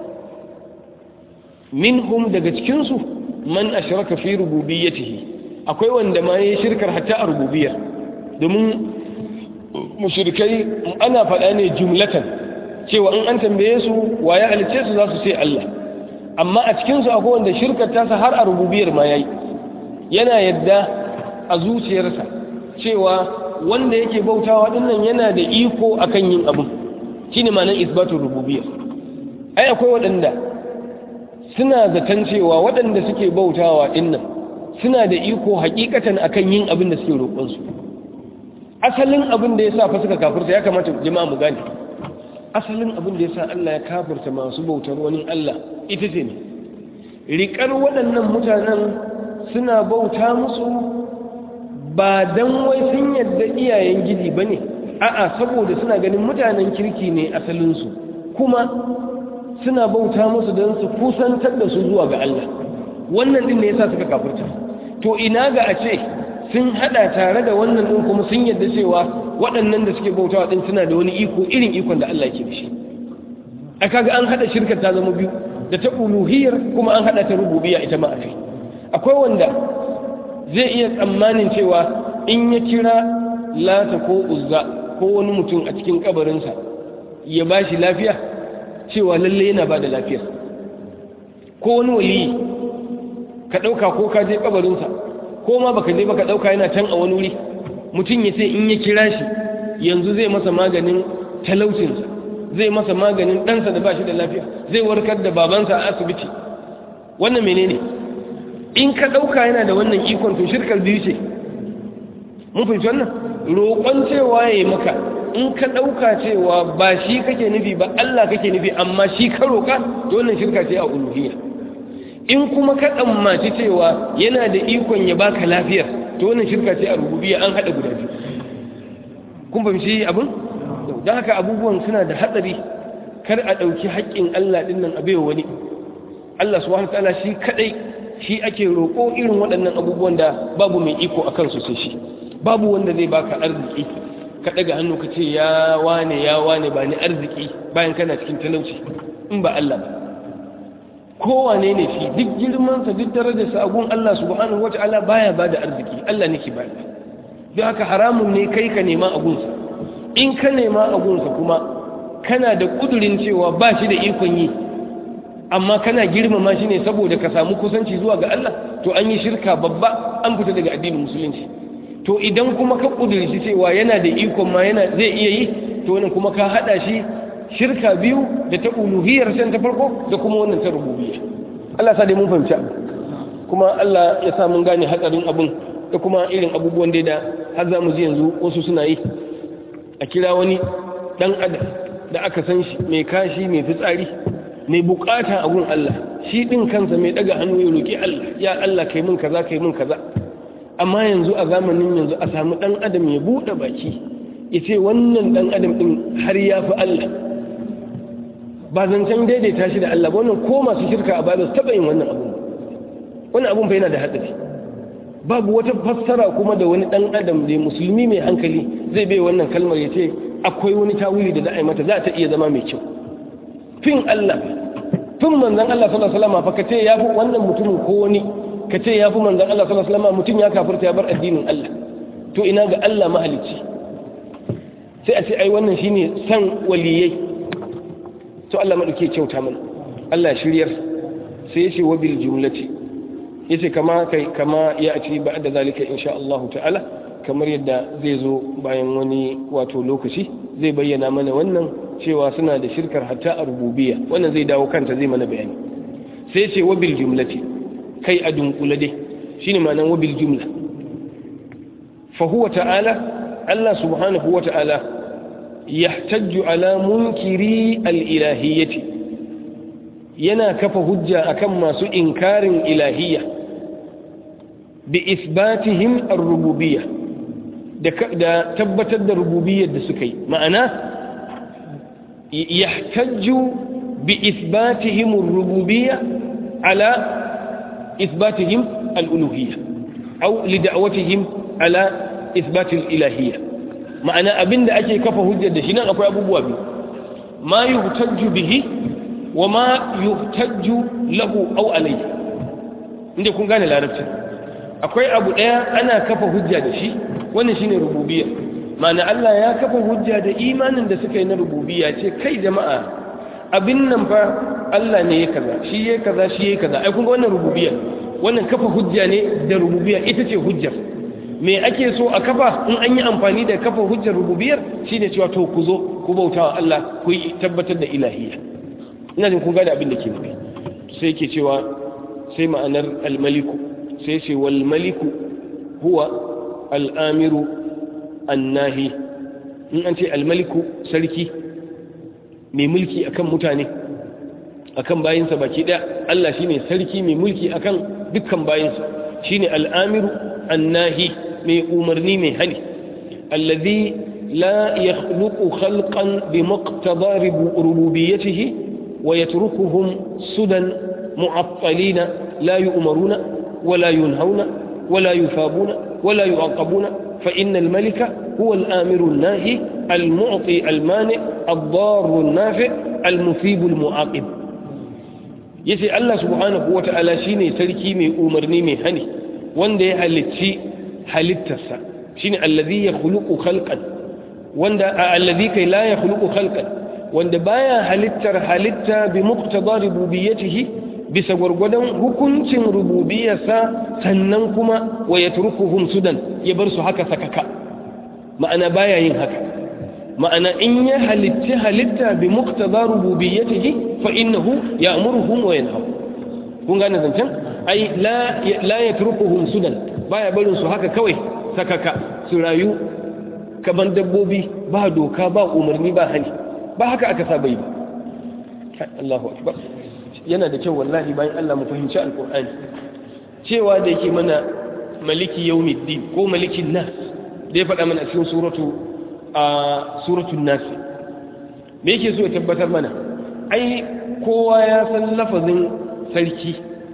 minhum daga cikin su man ashraka fi rububiyyatihi akwai wanda ma yayi shirkar hatta a rububiyyar domin mushrikai ana faɗa ne jumlatan cewa in an tambaye su waye halice su za su ce Allah amma a cikin su akwai wanda shirkar tasa har a rububiyyar ma yayi yana yadda a zuciyarsa cewa wanda yake bautawa dinnan yana da iko akan yin abin shine ma'anar isbatul rububiyya ai akwai waɗanda suna zaton cewa waɗanda suke bautawa dinnan suna da iko hakikatan akan yin abin da suke roƙon su asalin abin da yasa fa suka kafirta ya kamata jama'a mu gane asalin abin da yasa Allah ya kafirta masu bautar wani Allah ita ce ne riƙar waɗannan mutanen suna bauta musu ba don wai sun yadda iyayen gidi ba ne a'a saboda suna ganin mutanen kirki ne asalinsu kuma suna bauta musu don su kusantar da su zuwa ga Allah wannan din ne yasa suka kafirta to ina ga a ce sun hada tare da wannan din kuma sun yadda cewa waɗannan da suke bautawa din suna da wani iko irin ikon da Allah yake da shi a kaga an hada shirkar ta zama biyu da ta uluhiyar kuma an hada ta rububiyya ita ma akai akwai wanda zai iya tsammanin cewa in ya kira lata ko uzza ko wani mutum a cikin kabarinsa ya ba shi lafiya cewa lalle yana ba da lafiya ko wani waliyi ka ɗauka ko ka je kabarinsa ko ma baka je baka ɗauka yana can a wani wuri mutum ya sai in ya kira shi yanzu zai masa maganin talaucinsa zai masa maganin ɗansa da ba shi da lafiya zai warkar da babansa a asibiti wannan menene ne in ka ɗauka yana da wannan ikon to shirkar biyu ce mun fahimci wannan roƙon cewa ya yi maka in ka ɗauka cewa ba shi kake nufi ba Allah kake nufi amma shi ka roƙa to wannan shirka ce a uluhiyya in kuma ka tsammaci cewa yana da ikon ya baka lafiyar to wannan shirka ce a rububiyya an haɗa guda biyu kun fahimci abin don haka abubuwan suna da hatsari kar a ɗauki haƙƙin Allah ɗin nan a baiwa wani Allah subhanahu wa ta'ala shi kaɗai shi ake roƙo irin waɗannan abubuwan da babu mai iko a kansu sai shi babu wanda zai baka arziki ka ɗaga hannu ka ce ya wane ya wane ba ni arziki bayan kana cikin talauci in ba Allah ba kowane ne shi duk girmansa duk darajarsa a gun Allah subhanahu wa ta'ala baya ba da arziki Allah ne ke ba don haka haramun ne kai ka nema a gunsa in ka nema a gunsa kuma kana da ƙudurin cewa ba shi da ikon yi amma kana girmama shi ne saboda ka samu kusanci zuwa ga Allah to an yi shirka babba an fita daga addinin musulunci to idan kuma ka kudurci cewa yana da ikon ma yana zai iya yi to wannan kuma ka hada shi shirka biyu da ta uluhiyar san ta farko da kuma wannan ta rububiyya Allah sa dai mun fahimci abu kuma Allah ya sa mun gane hatsarin abun da kuma irin abubuwan da har za mu ji yanzu wasu suna yi a kira wani dan adam da aka san shi mai kashi mai fitsari mai bukata a gun Allah shi din kansa mai daga hannu ya roki Allah ya Allah kai mun kaza kai mun kaza amma yanzu a zamanin yanzu a samu dan adam ya bude baki ya ce wannan dan adam din har ya fi Allah ba zancen daidaita shi da Allah ba wannan ko masu shirka a bada su taba yin wannan abun wannan abun fa yana da hatsari babu wata fassara kuma da wani dan adam da musulmi mai hankali zai bai wannan kalmar ya ce akwai wani tawili da za a yi mata za ta iya zama mai kyau fin Allah fin manzan Allah sallallahu alaihi wasallam fa kace yafi wannan mutumin ko wani kace yafi manzan Allah sallallahu alaihi wasallam mutum ya kafirta ya bar addinin Allah to ina ga Allah mahalicci sai a ce ai wannan shine san waliyai to Allah madauke kyauta mana Allah shiryar sai ya ce wa bil jumlati yace kama kai kama ya ci ba'da zalika insha Allah ta'ala kamar yadda zai zo bayan wani wato lokaci zai bayyana mana wannan cewa suna da shirkar hatta a rububiyya wannan zai dawo kanta zai mana bayani sai ce wabil jumlati kai a dunkula dai shine ma'anar wabil jumla fa huwa ta'ala Allah subhanahu wa ta'ala yahtajju ala munkiri al-ilahiyyati yana kafa hujja akan masu inkarin ilahiyya bi isbatihim ar-rububiyyah da tabbatar da rububiyyar da suka yi ma'ana yahtajju bi isbatihim ar-rububiyya ala isbatihim al-uluhiyya aw li da'watihim ala isbat al-ilahiyya ma'ana abinda ake kafa hujjar da shi nan akwai abubuwa biyu ma yuhtajju bihi wa ma yuhtajju lahu aw alayhi inda kun gane larabci akwai abu daya ana kafa hujja da shi wannan shine rububiyya ma'ana Allah ya kafa hujja da imanin da suka yi na rububiyya ce kai jama'a abin nan fa Allah ne ya kaza shi ya kaza shi ya kaza ai kun ga wannan rububiyya wannan kafa hujja ne da rububiyya ita ce hujjar me ake so a kafa in an yi amfani da kafa hujjar rububiyyar shine cewa to ku zo ku bautawa Allah ku yi tabbatar da ilahiyya ina jin kun gane abin da ke nufi sai yake cewa sai ma'anar al-maliku sai ce wal maliku huwa al'amiru annahi in an ce almaliku sarki mai mulki akan mutane akan bayinsa baki ɗaya Allah shine sarki mai mulki akan dukkan bayinsa shine al'amiru annahi mai umarni mai hani allazi la yakhluqu khalqan bi muqtada rububiyyatihi wa yatrukuhum sudan mu'attalina la yu'maruna wala yunhauna wala yufabuna ولا يعاقبون فإن الملك هو الآمر الناهي المعطي المانع الضار النافع المثيب المعاقب yace Allah subhanahu wata'ala shine sarki mai umarni mai hani wanda ya halicci halittarsa shine allazi yakhluqu khalqan wanda allazi kai la yakhluqu khalqan wanda baya halittar halitta bi muqtada rububiyyatihi bisa gwargwadon hukuncin rububiyarsa sannan kuma wa ya turkuhum sudan ya bar su haka sakaka ma'ana baya yin haka ma'ana in ya halitta halitta bi muqtada rububiyyatihi fa innahu ya'muruhum wa yanha kun gane zancen ai la la yatrukuhum sudan baya barin su haka kawai sakaka su rayu kaman dabbobi ba doka ba umarni ba hani ba haka aka saba yi ba Allahu akbar yana da kyau wallahi bayan Allah mu fahimci alkur'ani cewa da yake mana maliki yawmiddin ko malikin nas da ya faɗa mana cikin suratu a suratul nas me yake so ya tabbatar mana ai kowa ya san lafazin sarki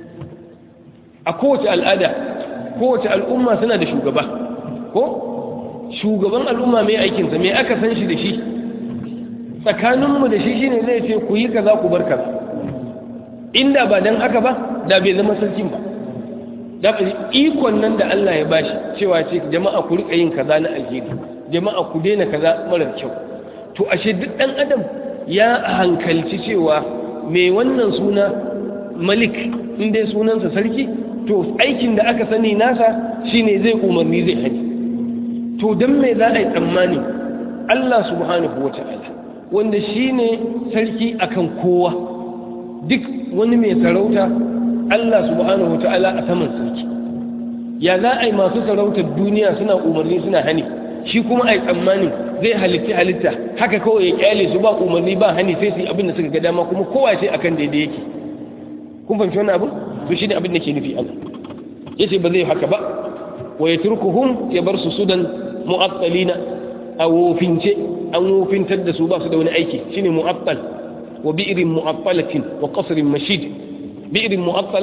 a kowace al'ada kowace al'umma suna da shugaba ko shugaban al'umma mai aikinsa mai aka san shi da shi tsakaninmu da shi shine zai ce ku yi kaza ku bar kaza inda ba dan haka ba da bai zama sarkin ba da ikon nan da Allah ya bashi cewa ce jama'a ku rika yin kaza na alheri jama'a ku daina kaza marar kyau to ashe duk dan adam ya hankalci cewa mai wannan suna malik in dai sunansa sarki to aikin da aka sani nasa shine zai umarni zai hani to dan me za a yi tsammani Allah subhanahu wata'ala wanda shine sarki akan kowa duk wani mai sarauta Allah subhanahu ta'ala a saman sarki ya za a yi masu sarautar duniya suna umarni suna hani shi kuma a yi tsammanin zai halitta halitta haka kawai ya kyale su ba umarni ba hani sai su yi abin da suka ga dama kuma kowa ce akan daidai yake kun fahimci wannan abin to shi ne abin da ke nufi Allah ya ce ba zai haka ba wa ya turkuhum ya bar su sudan mu'attalina a wofince an wofintar da su ba su da wani aiki shine mu'attal wa bi'rin mu'attalatin wa qasrin mashid bi'rin mu'attala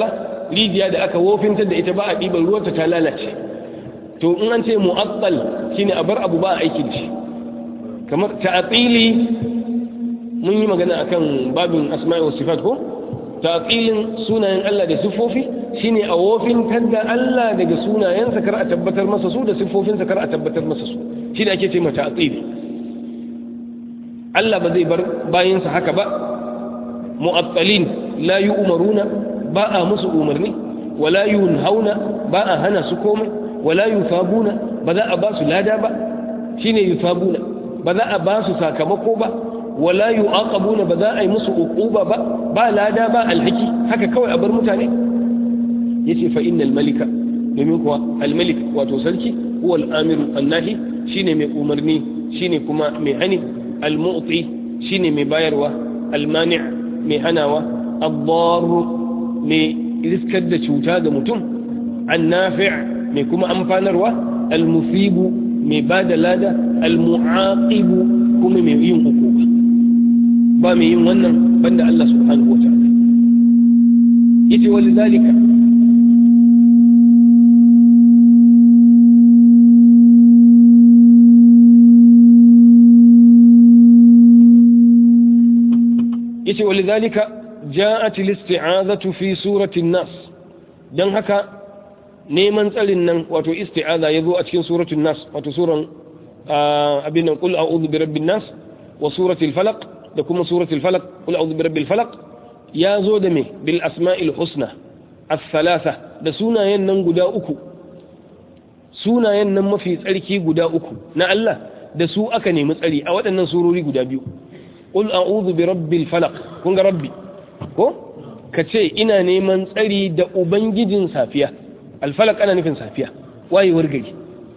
rijiya da aka wofintar da ita ba a ɗiban ruwanta ta lalace to in an ce mu'attal shine a bar abu ba a aikin shi kamar ta'atili mun yi magana akan babin asma'i wa sifat ko ta'atilin sunayen Allah da siffofi shine a wofintar da Allah daga sunayensa kar a tabbatar masa su da siffofinsa kar a tabbatar masa su shi da ake ce mata ta'atili Allah ba zai bar bayansa haka ba mu'attalin la yu'maruna ba a musu umarni wala yunhauna ba a hana su komai wala yufabuna ba za a ba su lada ba shine yufabuna ba za a ba su sakamako ba wala yu'aqabuna ba za a yi musu uquba ba ba lada ba alhaki haka kawai a bar mutane yace fa innal malika domin kuwa almalik wato sarki huwa al-amiru annahi shine mai umarni shine kuma mai hani al-mu'ti shine mai bayarwa al-mani' mai hanawa ad-dar mai riskar da cuta ga mutum an-nafi' mai kuma amfanarwa al-musibu mai bada lada al-mu'aqibu kuma mai yin hukuma ba mai yin wannan banda Allah subhanahu wa ta'ala yace walidhalika yace walidhalika ja'at al-isti'azatu fi surati an-nas dan haka neman tsarin nan wato isti'aza yazo a cikin suratul nas wato suran abin nan qul a'udhu bi rabbin nas wa suratul falaq da kuma suratul falaq qul a'udhu bi rabbil falaq yazo da me bil asma'il husna as-salasa da sunayen nan guda uku sunayen nan mafi tsarki guda uku na Allah da su aka nemi tsari a waɗannan surori guda biyu qul a'udhu bi rabbil falaq kun ga rabbi ko kace ina neman tsari da ubangijin safiya al-falaq ana nufin safiya wayewar gari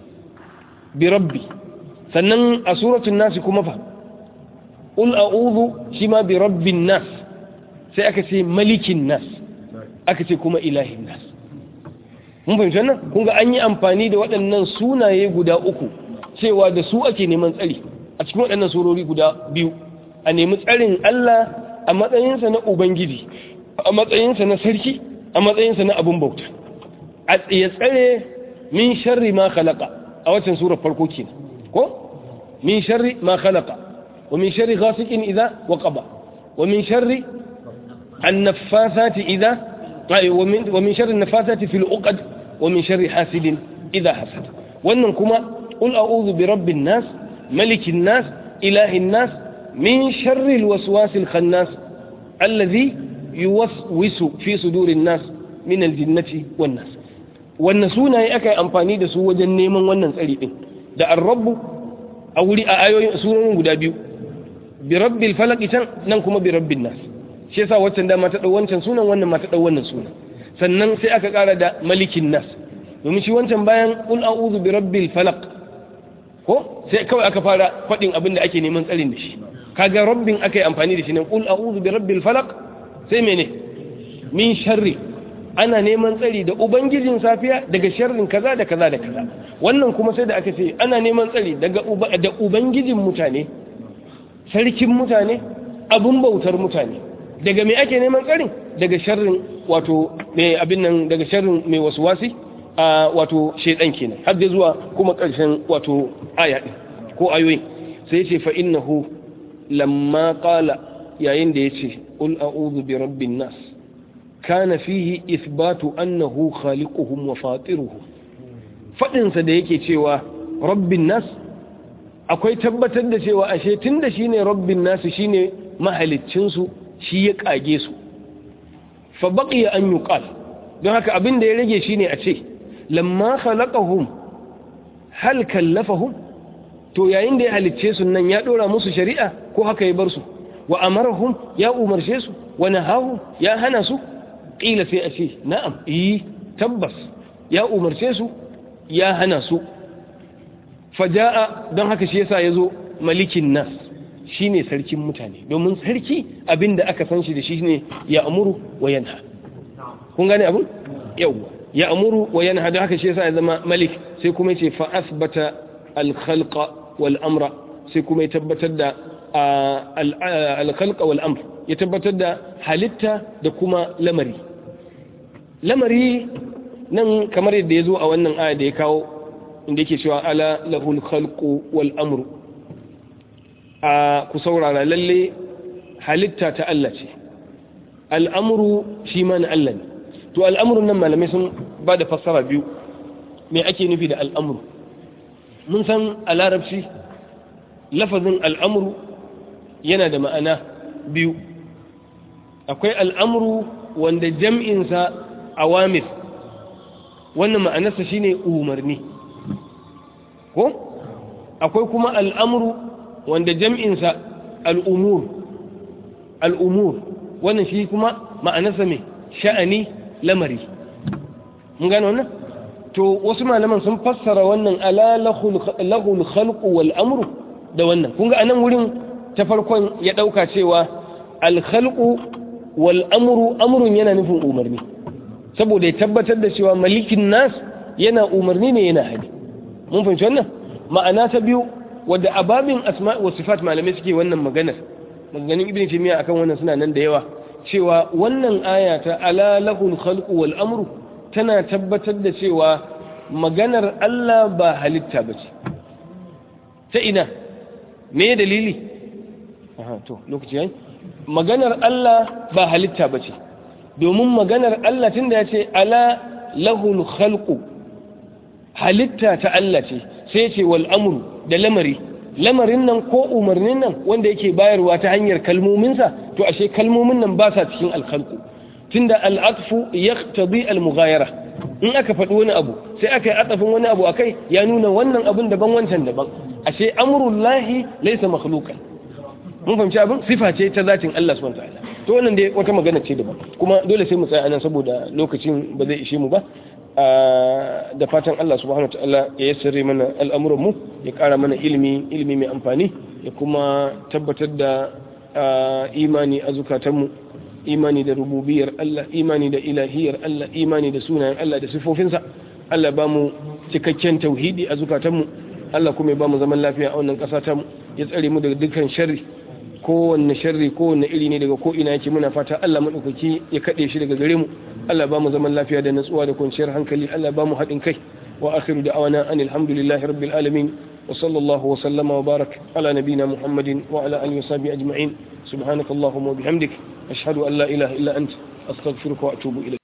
bi rabbi sannan a suratul nas kuma fa qul a'udhu shima bi rabbin nas sai aka ce malikin nas aka ce kuma ilahin nas mun fahimci wannan kun ga an yi amfani da waɗannan sunaye guda uku cewa da su ake neman tsari a cikin waɗannan surori guda biyu a nemi tsarin Allah a matsayinsa na Ubangiji a matsayinsa na sarki a matsayinsa na abin bauta a tsaye tsare min sharri ma khalaqa a waccan surar farko kenan ko min sharri ma khalaqa wa min sharri ghasiqin idha waqaba wa min sharri an-naffathati idha wa min wa min sharri an-naffathati fil uqad wa min sharri hasidin idha hasad wannan kuma qul a'udhu bi rabbin nas malikin nas ilahin nas من شر الوسواس الخناس الذي يوسوس في صدور الناس من الجنة والناس wannan sunaye aka yi amfani da su wajen neman wannan tsari din da arrabu a wuri a ayoyin sunayen guda biyu bi rabbil falaq can nan kuma bi rabbin nas shi yasa waccan da ta dau wancan sunan wannan ma ta dau wannan sunan sannan sai aka kara da malikin nas domin shi wancan bayan qul a'udhu bi rabbil falaq ko sai kawai aka fara fadin abin da ake neman tsarin da shi kaga rabbin aka yi amfani da shi ne qul a'udhu bi rabbil falaq sai mene min sharri ana neman tsari da ubangijin safiya daga sharrin kaza da kaza da kaza wannan kuma sai da aka ce ana neman tsari daga da ubangijin mutane sarkin mutane abun bautar mutane daga me ake neman tsarin daga sharrin wato mai abin nan daga sharrin mai waswasi a wato shedan kenan har da zuwa kuma karshen wato aya din ko ayoyin sai ya ce fa innahu lamma qala yayin da yace qul a'udhu bi rabbin nas kana fihi ithbatu annahu khaliquhum wa fatiruhum fadin sa da yake cewa rabbin nas akwai tabbatar da cewa ashe tunda shine rabbin nas shine mahaliccin su shi ya kage su fa baqiya an yuqal don haka abin da ya rage shine a ce lamma khalaqahum hal kallafahum to yayin da ya halicce su nan ya dora musu shari'a ko haka ya bar su wa amarahum ya umarce su wa nahahu ya hana su qila sai a ce na'am eh tabbas ya umarce su ya hana su faja'a don haka shi yasa yazo malikin nas shine sarkin mutane domin sarki abinda aka san shi da shi ne ya amuru wa yanha kun gane abun yawa ya amuru wa yanha don haka shi yasa ya zama malik sai kuma yace fa asbata al-khalqa wal amra sai kuma ya tabbatar da al-khalqa wal amr ya tabbatar da halitta da kuma lamari lamari nan kamar yadda ya zo a wannan aya da ya kawo inda yake cewa ala lahul khalqu wal amru a ku saurara lalle halitta ta Allah ce al'amuru shi ma na Allah ne to al'amurun nan malamai sun ba da fassara biyu me ake nufi da al'amuru mun san a larabci lafazin al'amuru yana da ma'ana biyu akwai al'amuru wanda jam'insa awamir wannan ma'anarsa shine umarni ko akwai kuma al'amuru wanda jam'insa al'umur al'umur wannan shi kuma ma'anarsa mai sha'ani lamari mun gano wannan to wasu malaman sun fassara wannan ala lahul khalqu wal amru da wannan kun ga anan wurin ta farkon ya dauka cewa al khalqu wal amru amrun yana nufin umarni saboda ya tabbatar da cewa malikin nas yana umarni ne yana hadi mun fahimci wannan ma'ana ta biyu wadda ababin asma wa sifat malamai suke wannan maganar maganganun ibn taymiya akan wannan suna nan da yawa cewa wannan aya ta ala lahul khalqu wal amru tana tabbatar da cewa maganar Allah ba halitta bace ta ina me dalili aha to lokaci yayi maganar Allah ba halitta bace domin maganar Allah tunda yace ala lahul khalqu halitta ta Allah ce sai ce wal amru da lamari lamarin nan ko umarnin nan wanda yake bayarwa ta hanyar kalmominsa to ashe kalmomin nan ba sa cikin alkhalqu tunda al'atfu yaqtadi al-mughayara in aka faɗi wani abu sai aka yi atafin wani abu akai ya nuna wannan abun daban wancan daban ashe amrullahi laysa makhluqan mun fahimci abin sifa ce ta zatin Allah subhanahu wataala to wannan dai wata magana ce daban kuma dole sai mu tsaya anan saboda lokacin ba zai ishe mu ba da fatan Allah subhanahu wataala ya yassare mana al'amuran mu ya ƙara mana ilimi ilimi mai amfani ya kuma tabbatar da imani a zukatanmu imani da rububiyar Allah imani da ilahiyar Allah imani da sunayen Allah da sifofinsa Allah ba mu cikakken tauhidi a zukatanmu Allah kuma ya ba mu zaman lafiya a wannan ƙasa ta mu ya tsare mu daga dukkan sharri kowanne sharri kowanne iri ne daga ko ina yake muna fata Allah madaukaki ya kade shi daga gare mu Allah ba mu zaman lafiya da natsuwa da kwanciyar hankali Allah ba mu haɗin kai wa akhiru da'awana anil hamdulillahi rabbil alamin wa sallallahu wa sallama wa barak ala nabina muhammadin wa ala alihi wa sahbihi ajma'in subhanakallahumma wa bihamdik ashhadu an la ilaha illa anta astaghfiruka wa atubu ilayk